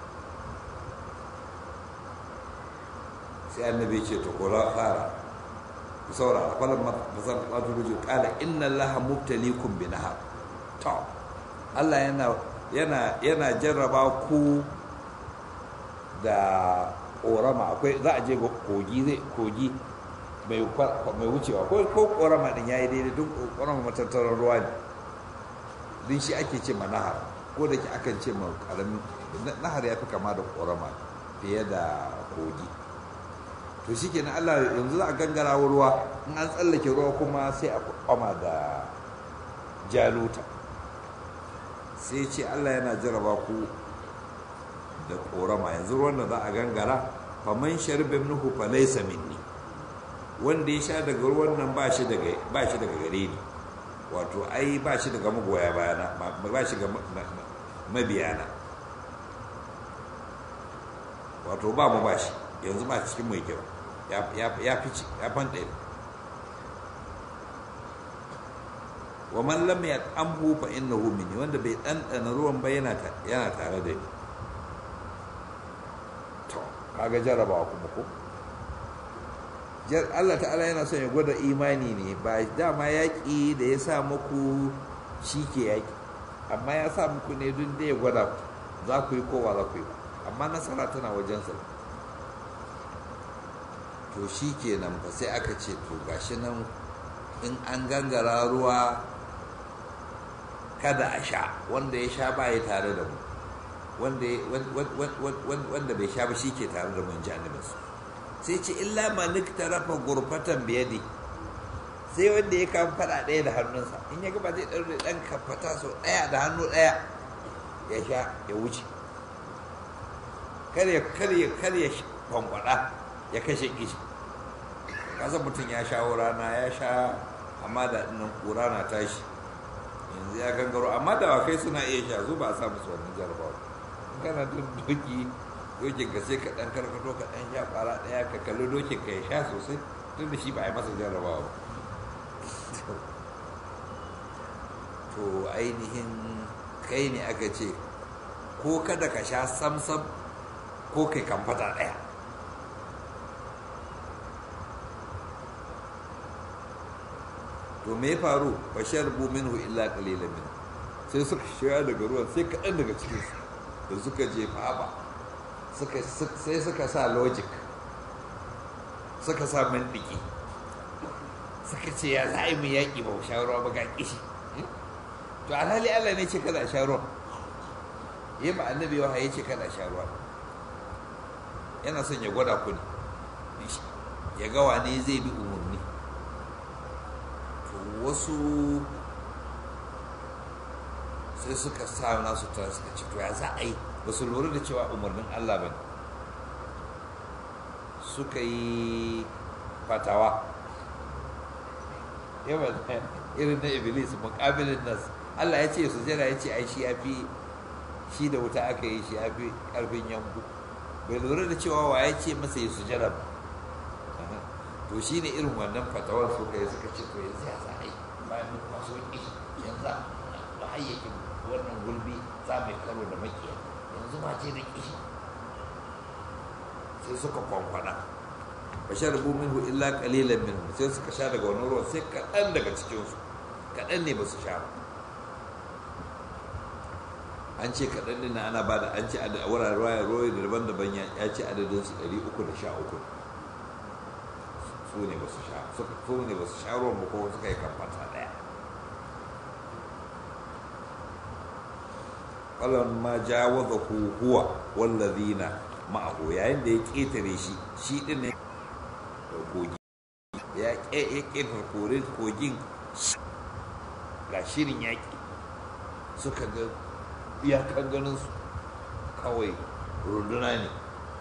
sai annabi ce to ko fara ku saurara falan masar wato ruju kala inna allaha mubtalikum bi nahar to Allah yana yana yana jarraba ku da korama akwai za a je kogi zai kogi mai mai wucewa ko ko korama din yayi daidai duk korama matattaran ruwa ne din shi ake ce ma nahar ko da ke akan ce ma karamin nahar ya fi kama da korama fiye da kogi to shi kenan Allah yanzu za a gangara ruwa in an tsallake ruwa kuma sai a kwama da jaluta sai ce Allah yana jaraba ku da korama yanzu ruwan da za a gangara faman sharbe minhu fa laysa minni wanda ya sha daga ruwan nan ba shi daga ba shi daga gare ni wato ai ba shi daga magoya bayana ba shi ga mabiyana wato ba mu ba shi yanzu ba cikin mai kyau ya fice ya fanta wa man lam yat'amhu fa innahu minni wanda bai ɗanɗana ruwan ba yana yana tare da ni to kaga jarabawa kuma ko Allah ta'ala yana son ya gwada imani ne ba dama yaƙi da ya sa muku shi ke yaƙi amma ya sa muku ne duk da ya gwada za ku yi kowa za ku yi amma nasara tana wajensa to shi kenan fa sai aka ce to gashi nan in an gangara ruwa kada a sha wanda ya sha ba ya tare da mu wanda bai sha ba shi ke tare da mun janibinsu sai ce illa malik tarafa gurfatan biyadi sai wanda ya kama fada ɗaya da hannunsa in ya gaba zai ɗaure ɗan kafata sau ɗaya da hannu ɗaya ya sha ya wuce karya karya karya kwankwada ya kashe kishi kasan mutum ya sha rana ya sha amma da nan kura na tashi yanzu ya gangaro amma da wakai suna iya sha su ba a sa musu wannan jarabawa kana duk doki dokin ka sai ka dan karkato ka dan sha fara daya ka kalli dokin ka ya sha sosai tun da shi ba a yi masa jarabawa to ainihin kai ne aka ce ko kada ka sha samsam ko kai kamfata daya to me faru fa sharbu minhu illa qalilan min sai suka shiga daga ruwan sai kaɗan daga cikinsu da suka je ba sai suka sa logic suka sa mandiki suka ce ya za a yi mu yaƙi ba sha ruwa ba ga kishi to alhali allah ne ce kada sha ruwa yi ma annabi yawa ya ce kada sha ruwa yana son ya gwada ku ne ya ga wane zai bi umarni to wasu sai suka sa nasu tara suka ce to ya za a yi ba su lura da cewa umarnin allah ba ne suka yi fatawa yawan irin na iblis mukabilin nas Allah ya ce su jira ya ce ai shi ya fi shi da wuta aka yi shi ya fi karfin yanku bai lura da cewa wa ya ce masa ya su jira ba to shi ne irin wannan fatawar suka yi suka ce to yanzu ya za a yi bayan mun masu wani yanzu ba hayyakin wannan gulbi za mai karo da makiya yanzu ma ce da kishi sai suka kwankwada ba sha rubu minhu illa qalilan minhu sai suka sha daga wani ruwan sai kaɗan daga cikinsu kaɗan ne ba su sha ba an ce kaɗan ɗin na ana bada an ce a wuraren ruwaya ruwaya daban-daban ya ce adadin su ɗari uku da sha uku su ne ba su sha su ne ba su sha ruwan ba ko suka yi kamfata ɗaya ma jawaza huwa wallazina ma'ahu yayin da ya ƙetare shi shi ɗin ne kogi ya ƙetare korin kogin ga shirin yaƙi suka ga iyakan ganin su kawai runduna ne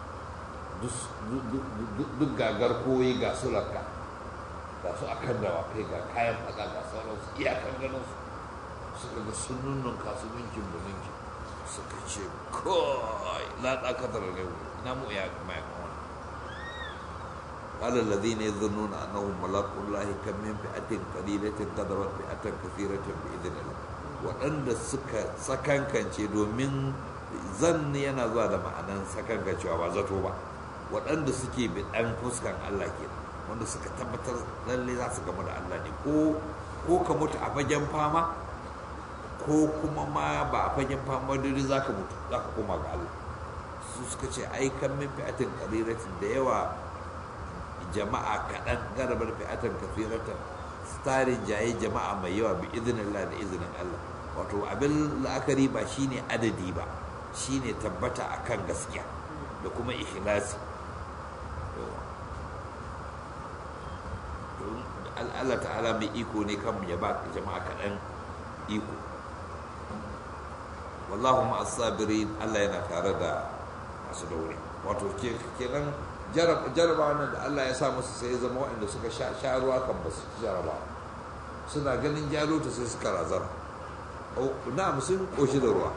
duk gagar koyi ga su lakka ga su akan dawakai ga kayan faɗa ga sauransu iyakan ganin su suka ga sun nunnun kasu ninkin da ninkin suka ce kawai laɗa kadar ne na mu ya kuma ya kuma قال الذين يظنون انهم ملاقوا الله كم من فئه قليله غلبت فئه كثيره باذن الله waɗanda suka sakankance domin zan yana zuwa da ma'anan sakankancewa ba zato ba waɗanda suke biɗan fuskan Allah ke wanda suka tabbatar lalle za su gama da Allah ne ko ka mutu a fagen fama ko kuma ma ba a fagen fama dare za ka mutu za ka koma ga Allah su suka ce ai kan min fi'atin qaliratin da yawa jama'a kaɗan garabar fi'atan kafiratan tsarin jaye jama'a mai yawa bi izinin Allah da izinin Allah wato abin la'akari ba shine adadi ba shine tabbata akan gaskiya da kuma ikhlasi Allah ta'ala mai iko ne kan ya ba jama'a kaɗan iko wallahu ma'as sabirin Allah yana tare da masu daure wato kenan jaraba nan da Allah ya sa musu sai zama waɗanda suka sha ruwa kan ba su jaraba suna ganin jaruta sai suka razana na sun ƙoshi da ruwa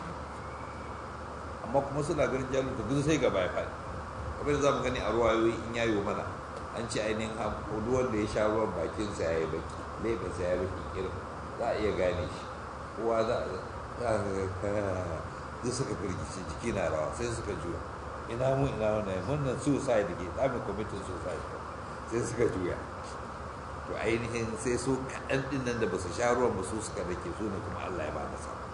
amma kuma suna ganin jaruta duk sai gaba ya faɗi kamar da za mu gani a ruwayoyi in yayo mana an ce ainihin hudu wanda ya sha ruwan bakinsa ya yi baki laifinsa ya baki irin za a iya gane shi kowa za a duk suka firgici jiki na rawa sai suka juya ina mun ina wannan wannan suicide ke tsamin kwamitin suicide sai suka juya to ainihin sai su kaɗan ɗin nan da ba su sha ruwan ba su suka rake su ne kuma allah ya ba da samu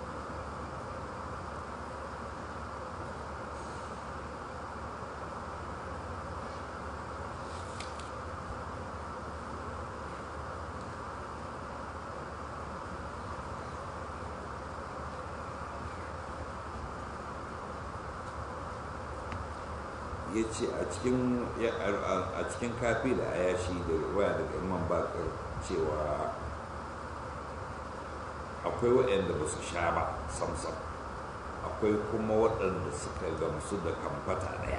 ya ce a cikin kafi da ayashi da waya daga imam bakar cewa akwai waɗanda ba su sha ba samsam akwai kuma waɗanda suka gamsu da kamfata ɗaya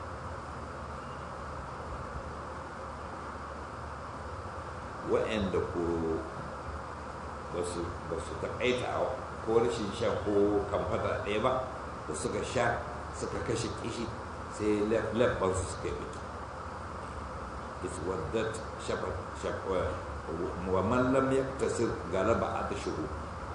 waɗanda ko ba su taƙaita ko rashin sha ko kamfata ɗaya ba da suka sha suka kashe kishi sai labbansu suka yi biki iswaddat shafat wa man lam yaktasir galaba a tashiru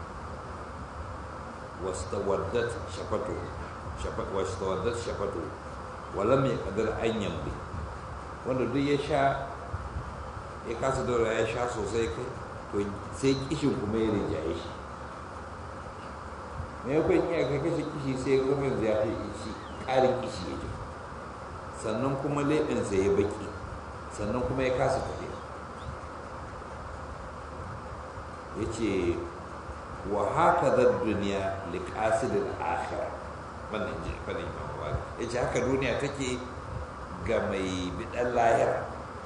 wastawaddat shafatu wastawaddat shafatu wa lam yaqdir an yamdi wanda duk ya sha ya kasa dora ya sha sosai kai to sai kishin kuma ya rinjaye shi me yakon iya ka kashe kishi sai ya zama yanzu ya fi kishi ƙarin kishi ya ji sannan kuma leɓinsa ya baki sannan kuma ya kasa tafiya ya ce wa haka zan duniya liƙasidin akhira wannan ji fannin imam malik ya ce haka duniya take ga mai biɗan lahira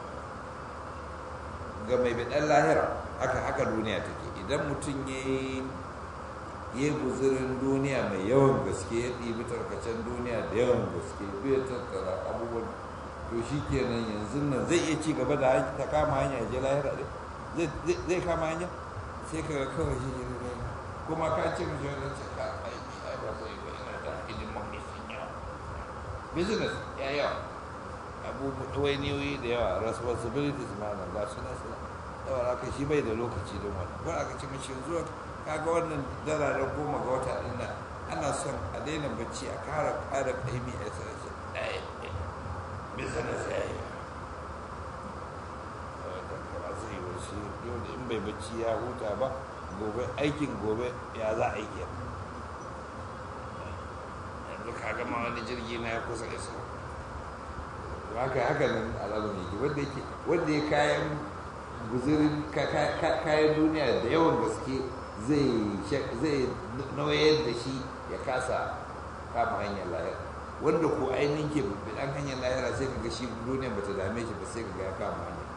ga mai biɗan lahira haka haka duniya take idan mutum ya yi guzurin duniya mai yawan gaske ya ɗibi tarkacen duniya da yawan gaske bai tattara abubuwan to shi kenan yanzu nan zai iya ci gaba da ta kama hanya ya je lahira zai kama hanya sai ka ga kawai shi ne kuma ka ce mishi wani ce ka aiki ai ba zai ba ina da hidiman mai sun yawa business ya yawa abubuwa niyoyi da yawa responsibilities ma nan ga su na su yawa aka shi bai da lokaci don wannan ko aka ce mishi yanzu kaga wannan dala da goma ga wata din nan ana son a daina bacci a kara kara kaimi a sarki ɗaya business ya yi ba zai yi shi yau da in bai bacci ya huta ba gobe aikin gobe ya za a yi yanzu ka gama wani jirgi na ya kusa isa haka haka nan alamun yake wanda yake wanda ya kayan guzirin kayan duniya da yawan gaske zai nauyar da shi ya kasa kama hanyar lahira wanda ko ainihin ke bidan hanyar lahira sai ka ga shi duniya bata dame shi ba sai ka ga ya kama hanyar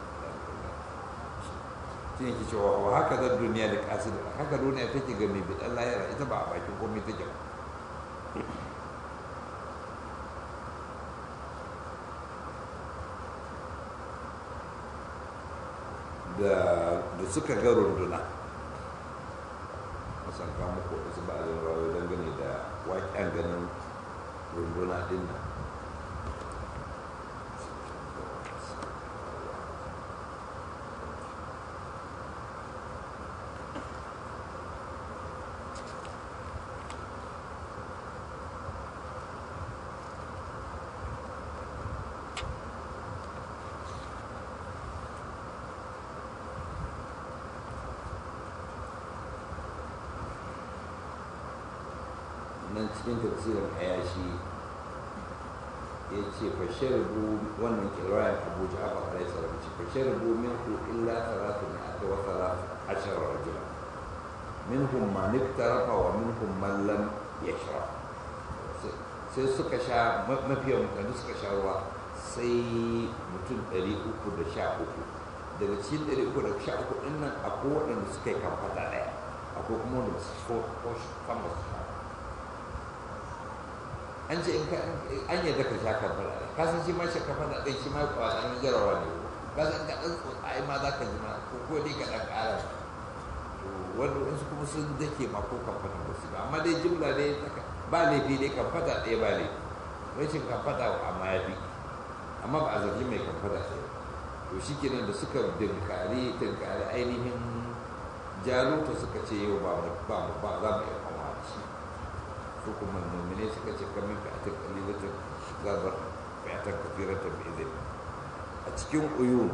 shi ne ke cewa wa haka zan duniya da kasu da haka duniya take ga mai bidan lahira ita ba a bakin komai take ba da suka ga runduna masan kawo muku wasu ba a zan rawa dangane da waƙen ganin runduna din nan nan cikin tafsirin ayashi ya ce fasharibu wannan kirayen abu ja'afar alaihi salam ce fasharibu minku illa talatu ne aka wasa ashar rajula minhum man iktarafa wa minhum man lam yashrab sai suka sha mafiya mutane suka sha ruwa sai mutum 313 daga cikin 313 ɗin nan akwai waɗanda suka yi kamfata ɗaya akwai kuma wanda su so ko kama su sha an ce in an yadda ka sha kamfata ɗaya ka san shi ma shi kamfata ɗaya shi ma kwanan jarawa ne ka san ka ɗan tsotsaye ma za ka ji ma ko ko dai ka ɗan ƙara wanda wasu kuma sun dake ma ko kamfata ba su ba amma dai jimla dai ba laifi dai kamfata ɗaya ba laifi rashin kamfata amma ya fi amma ba a zargi mai kamfata ɗaya to shi kenan da suka dinkari dinkari ainihin jaruta suka ce yau ba mu ba mu ba za mu iya kama da shi su kuma mummune suka ce kamin ka atin kalilatin gabar fiyatar kafiratar bai zai a cikin uyun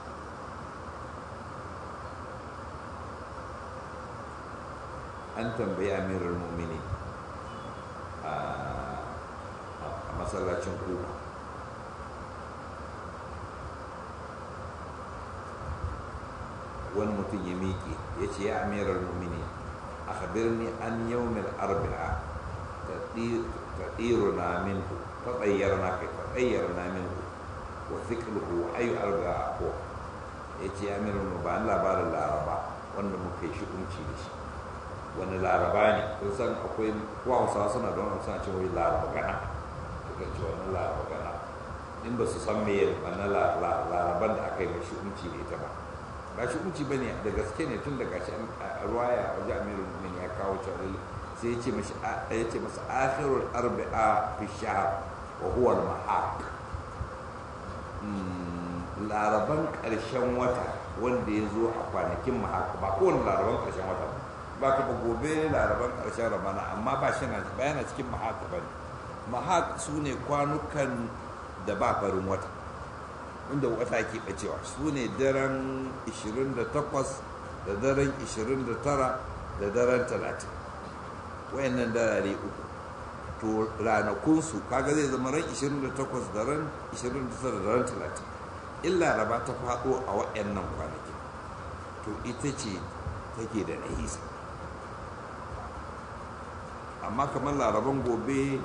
an tambayi amirar mummini a masallacin kuka wani mutum ya miƙe ya ce ya amirar mummini a habirni an yawmin arba'a ta ɗiro na minku ta tsayyar na kai ta tsayyar na minku wa zikirku wa ayu arba'a ko ya ce ya amirar mu ba labarin laraba wanda muka yi shi'unci da shi wani laraba ne kun san akwai kuwa hausawa suna da wani suna cewa laraba gana suka ce wani laraba gana in ba su san me wani laraban da aka yi mai shi'unci da ita ba ba shi'unci ba ne da gaske ne tun daga shi a ruwaya a wajen amiru min ya kawo cewa sai ya ce mashi ya ce masa akhirul arba'a fi shahr wa huwa al mahaq laraban karshen wata wanda ya zo a kwanakin mahaq ba kowane laraban karshen wata ba ba ka ba gobe laraban ƙarshen ramana amma ba shi na bayana cikin mahaka ba ne mahak su ne kwanukan da ba farin wata inda wata ke ɓacewa su ne daren 28 da daren 29 da daren 30 wayannan darare uku to ranakunsu kaga zai zama ran 28 da ran 29 da ran 30 in laraba ta faɗo a wayannan kwanaki to ita ce take da nahisa amma kamar laraban gobe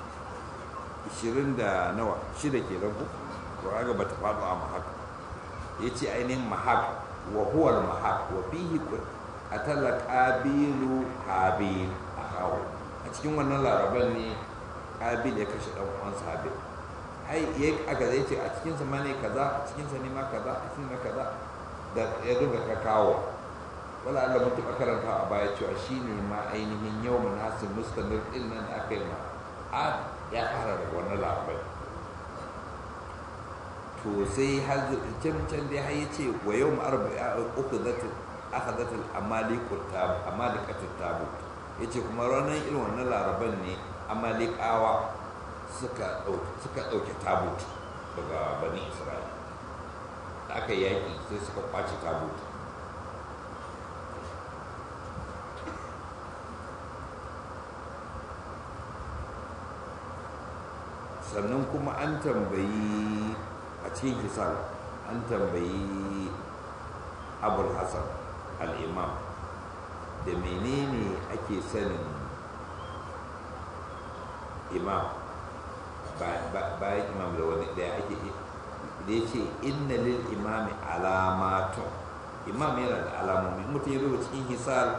20 da nawa shida ke ko to kaga bata faɗo a mahaka ya ce ainihin mahak wa huwal mahak wa fihi atalla qabilu habil a kawo a cikin wannan laraban ne qabil ya kashe dan uwansa habil ai ya aka zai ce a cikin sa ma ne kaza a cikin sa ne ma kaza a cikin ma kaza da ya duka ka kawo wala Allah mun taɓa karanta a baya cewa shine ma ainihin yawmun nasir mustamir din nan da aka yi ma a ya fara da wannan larabai to sai har can can dai har yace wa yawm arba'a uku zata akhadhat al amalikut tab amalikatut tabut yace kuma ranar irin wannan laraban ne amalikawa suka dauke suka dauke tabut daga bani isra'ila da aka yaki sai suka kwace tabut sannan kuma an tambayi a cikin hisan an tambayi abul hassan al'imam da menene ake sanin imam bayan imam da wani da ake da ya ce inna lil imami alamatun imam yana da alamomi mutum ya rubuta cikin hisal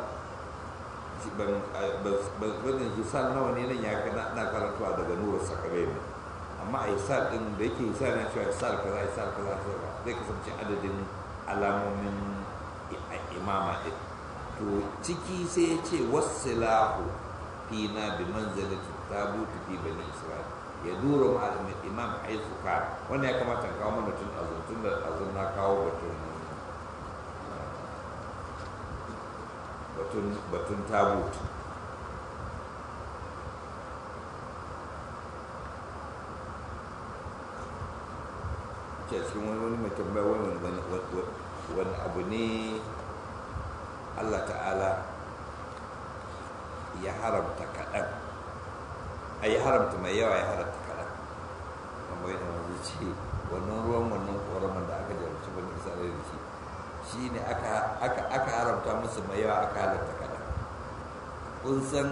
ban hisal nawa ne nan ya na karantuwa daga nura sakarai ne amma a hisal din da yake hisal na cewa hisal kaza hisal kaza zai kasance adadin alamomin imama din to ciki sai ya ce wasilahu fina bi manzalati tabutu fi bani isra'il ya dura malamin imam haifu ka wanda ya kamata kawo mana tun azun tun da azun na kawo batun batun batun tabut ke cikin wani wani mai tambaya wani wani abu ne Allah ta'ala ya haramta kaɗan a yi haramta mai yawa ya haramta kaɗan amma yana wanzu ce wannan ruwan wannan ƙoraman da aka jarumci bane isra'ila da shi shi ne aka haramta musu mai yawa aka halarta kaɗan kun san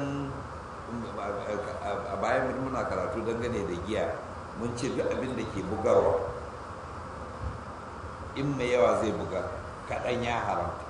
a bayan muna karatu dangane da giya mun ce duk abin da ke bugarwa in mai yawa zai bugar kaɗan ya haramta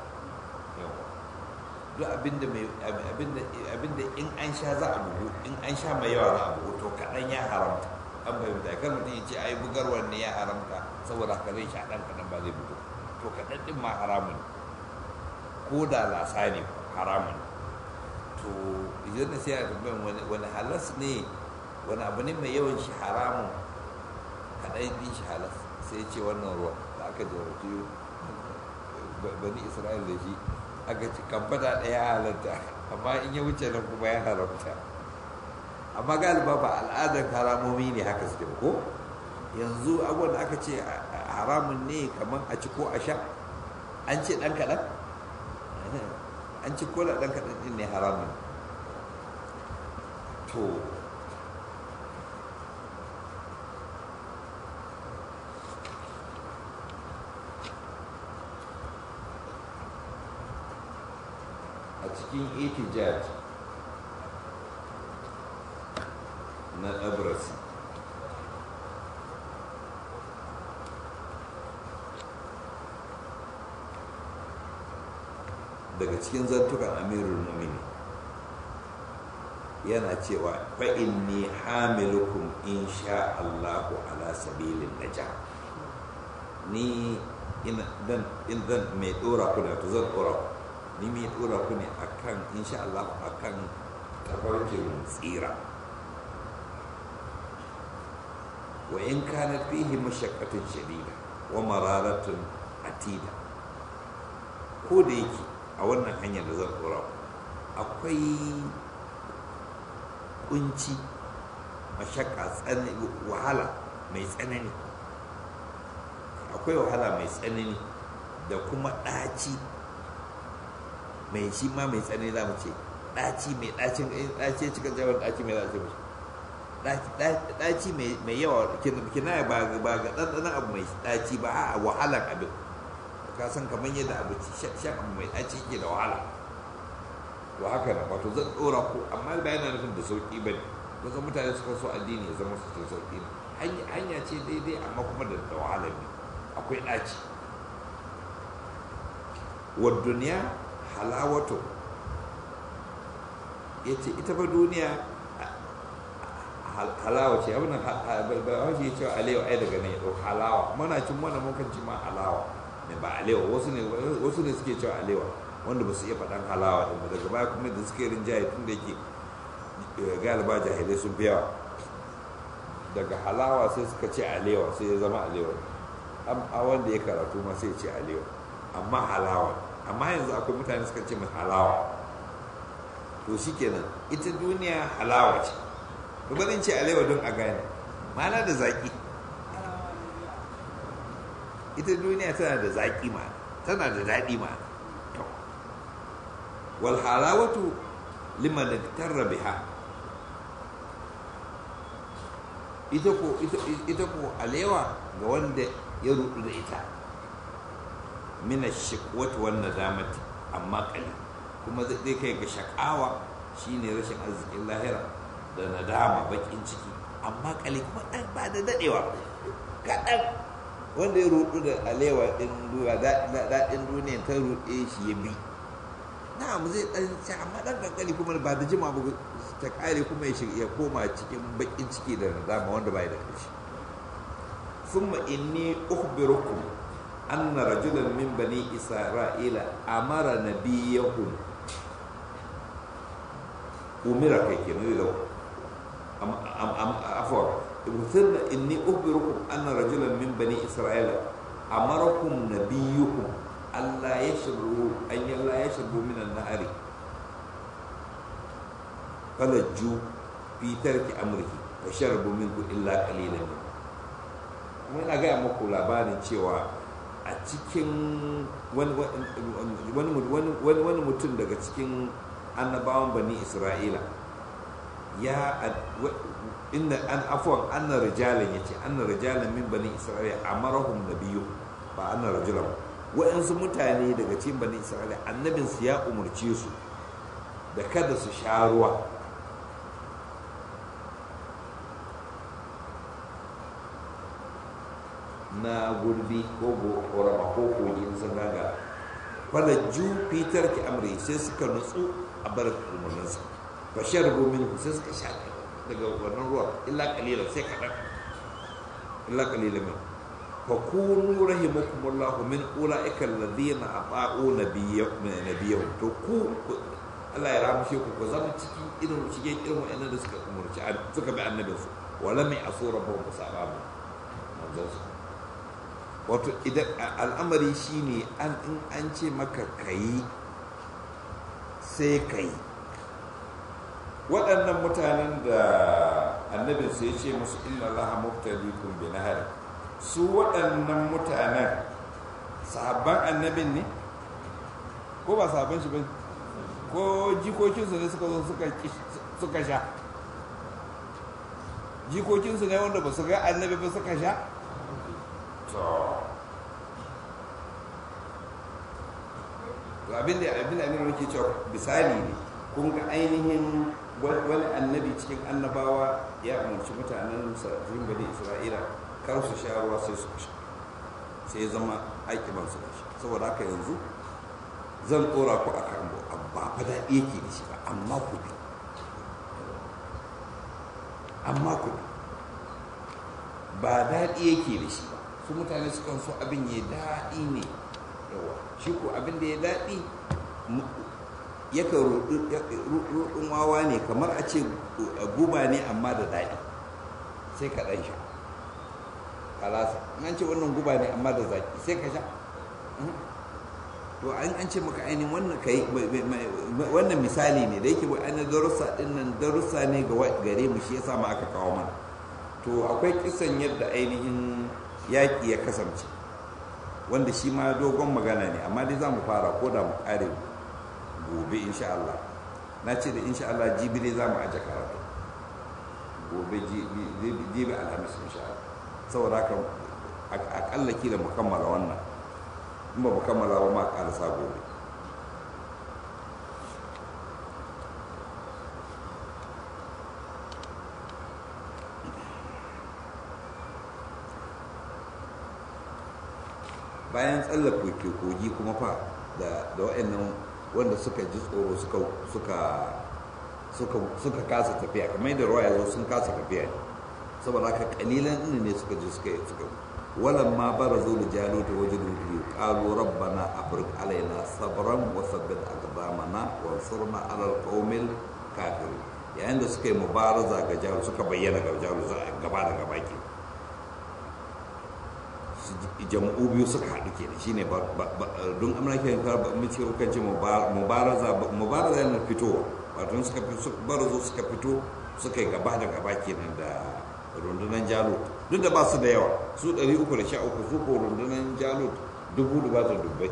duk abinda abinda in an sha za a bugu in an sha mai yawa za a bugu to kaɗan ya haramta an bai mutu kan mutum ya ce ai bugarwar ne ya haramta saboda haka zai sha ɗan kaɗan ba zai bugu to kaɗan ɗin ma haramun ko da lasa ne haramun to idan da sai a tambayin wani halas ne wani abu ne mai yawan shi haramun kaɗan ɗin shi halas sai ce wannan ruwa da aka jarabci bani isra'il da shi aka ci kamfata ɗaya halatta amma in ya wuce nan kuma ya haramta amma galiba ba al'adar haramomi ne haka suke ko yanzu abubuwan da aka ce haramun ne kamar a ci ko a sha an ce ɗan kaɗan an ci ko da ɗan kaɗan ɗin ne haramun to a cikin itijaj na abrasi daga cikin zantukan amirul mumini yana cewa fa'in ni hamilukum in sha Allahu ala sabilin naja ni in zan mai dora ku da to zan dora ku ni mai dora ku ne akan insha Allah akan tafarkin tsira wa in kana fihi mashaqqatun shadida wa mararatun atida ko da yake a wannan hanyar da zan dora ku akwai kunci mashakka tsanani wahala mai tsanani akwai wahala mai tsanani da kuma ɗaci mai shi ma mai tsanani za mu ce ɗaci mai ɗacin ɗaci ya cika jawar ɗaci mai ɗaci mai ɗaci mai yawa kina ba ga ɗanɗanon abu mai ɗaci ba a wahalar abin ka san kamar yadda abu shan abu mai ɗaci ke da wahala to haka na wato zan ɗora ko amma ba yana nufin da sauƙi ba ne kusan mutane suka so addini ya zama su sauƙi ne hanya ce daidai amma kuma da wahalar ne akwai ɗaci wa duniya halawato ya ce ita fa duniya halawa ce abin ba shi ya ce alewa ai daga nan ya ɗau halawa mana cin mana mukan ci ma halawa ne ba alewa wasu ne wasu ne suke cewa alewa wanda ba su iya faɗan halawa ɗin daga baya kuma da suke rinjaye tun da yake galiba jahilai sun fi yawa daga halawa sai suka ce alewa sai ya zama alewa a wanda ya karatu ma sai ya ce alewa amma halawa amma yanzu akwai mutane suka ce mai halawa to shi kenan ita duniya halawa ce barin ce alewa don a gane mana da zaƙi ita duniya tana da zaƙi ma tana da daɗi ma wal halawatu liman tarra biha ita ko ita ko alewa ga wanda ya rudu da ita mina shikwat wan nadamati amma kali kuma zai kai ga shakawa shine rashin arzikin lahira da nadama bakin ciki amma kali kuma dan ba da dadewa kadan wanda ya rudu da alewa din duwa daɗin duniya ta rude shi ya bi na'am zai dan ci amma dan kankani kuma ba da jima ba ta kare kuma ya shiga ya koma cikin bakin ciki da nadama wanda bai da ƙarshe thumma inni ukhbirukum anna rajulan min bani isra'ila amara nabiyahum umira kai kenan da am am am afwa thumma inni ukhbirukum anna rajulan min bani isra'ila amarakum nabiyukum alla yashrabu an yalla yashrabu min an-nahari falajju fi tarki amrihi wa sharabu minhu illa qalilan kuma ina gaya muku labarin cewa a cikin wani mutum daga cikin annabawan bani isra'ila ya inda an afuwan anna rijalan yace anna rijalan min bani isra'ila amarahum nabiyyu ba anna rajulan wa'ansu mutane daga cikin bani isra'ila annabinsu ya umarce su da kada su sha ruwa na gurbi ko korama ko kogi in sun gaga falajju fitar ki amri sai suka nutsu a bar umarninsa fa sharbu min sai suka sha daga wannan ruwa illa qalila sai kadan illa qalila min fa kunu rahimakumullahu min ulaika alladhina ata'u nabiyyahum to ku Allah ya ramshe ku ku zama cikin irin shige irin wa'annan da suka umurci suka bi annabinsu wala mai asura ba ku saba ba manzansu wato idan al'amari shine an in an ce maka kayi sai kayi waɗannan mutanen da annabin su ya ce musu inna allaha muftadikum bi nahar su waɗannan mutanen sahabban annabin ne ko ba sahabban shi ba ko jikokinsu ne suka zo suka sha jikokinsu ne wanda ba su ga annabi ba suka sha to abin da abin da aminu ke cewa misali ne kun ga ainihin wani annabi cikin annabawa ya umarci mutanen sarrafin bani isra'ila kar su sha ruwa sai su sha sai ya zama aikiban su da shi saboda haka yanzu zan tsora ku a kan ba fa daɗi yake da shi ba amma ku bi amma ku bi ba daɗi yake da shi ba su mutane sukan so abin ya daɗi ne yawa shi ko abin da ya daɗi yakan ruɗin wawa ne kamar a ce guba ne amma da daɗi sai ka ɗan sha kalasa an ce wannan guba ne amma da zaƙi sai ka sha to an ce maka ainihin wannan kai wannan misali ne da yake ainihin darussa ɗin nan darussa ne gare mu shi yasa ma aka kawo mana to akwai kisan yadda ainihin yaƙi ya kasance wanda shi ma dogon magana ne amma dai za mu fara ko da mu ƙare gobe insha Allah na ce da insha Allah jibi ne za mu aje karatu gobe jibi alhamis insha Allah saboda haka akalla kila mu kammala wannan in ba mu kammala ba ma ƙarasa gobe bayan tsallaka kogi kuma fa da wa'annan wanda suka ji tsoro suka kasa tafiya kamar yadda ruwa ya zo sun kasa tafiya saboda haka kalilan ɗin ne suka ji suka suka walan ma bara zo da jalo ta wajen rubiyu ƙalu rabbana afirka alaina sabran wa sabbin aqdamana wa surna alal qaumil kafir yayin da suka yi mubaraza ga jalo suka bayyana ga jalo gaba da gaba ke jama'u biyu suka haɗu ke shi ne don amurka yin mace kan ce mubaraza mubaraza yana fitowa wato suka barazo suka fito suka yi gaba da gaba kenan da rundunar jalut duk da ba su da yawa su 313 su ko rundunar jalut dubu da ba su dubbai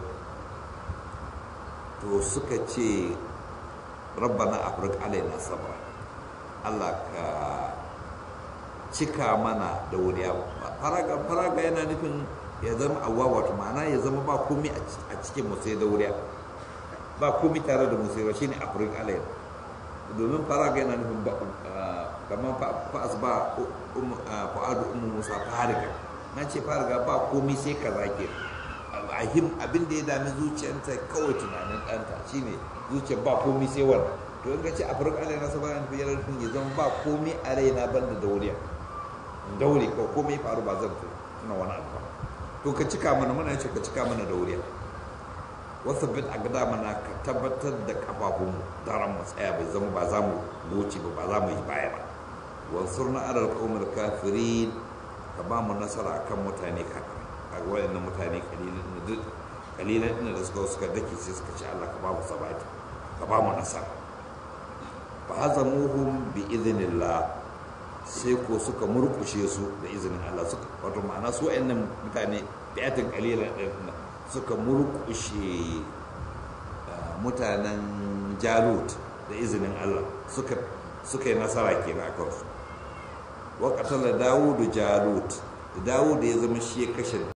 to suka ce rabbana afirka alaina sabra allah ka cika mana da wuriya faraga faraga yana nufin ya zama awwa wato ma'ana ya zama ba komai a cikin musai da wuriya ba komai tare da musai ba shine afirka alayhi domin faraga yana nufin ba kamar fa'as ba fa'adu ummu musa fariga na ce fariga ba komai sai ka zake ahim abin da ya dami zuciyarta kawai tunanin ɗanta shine zuciyar ba komai sai wannan to in ka ce afirka alayhi na sabanin fiye da ya zama ba komai a raina banda da wuriya daure ko komai faru ba zan tuna wani abu ba to ka cika mana muna ce ka cika mana dauriya wasu bit a gada mana ka tabbatar da kafafun daren mu tsaya bai zama ba za mu goce ba ba za mu yi baya ba wansur na adal kawumar kafirin ka ba mu nasara akan mutane kafin a wayannan mutane kalilan ina da suka suka dake sai suka ce Allah ka ba mu sabati ka ba mu nasara fa hazamuhum bi idhnillah sai ko suka murkushe su da izinin Allah suka wato ma'ana su wayannan mutane bi'atin qalilan din suka murkushe mutanen Jalut da izinin Allah suka suka yi nasara kenan akan su wa qatala Dawud Jalut Dawud ya zama shi ya kashe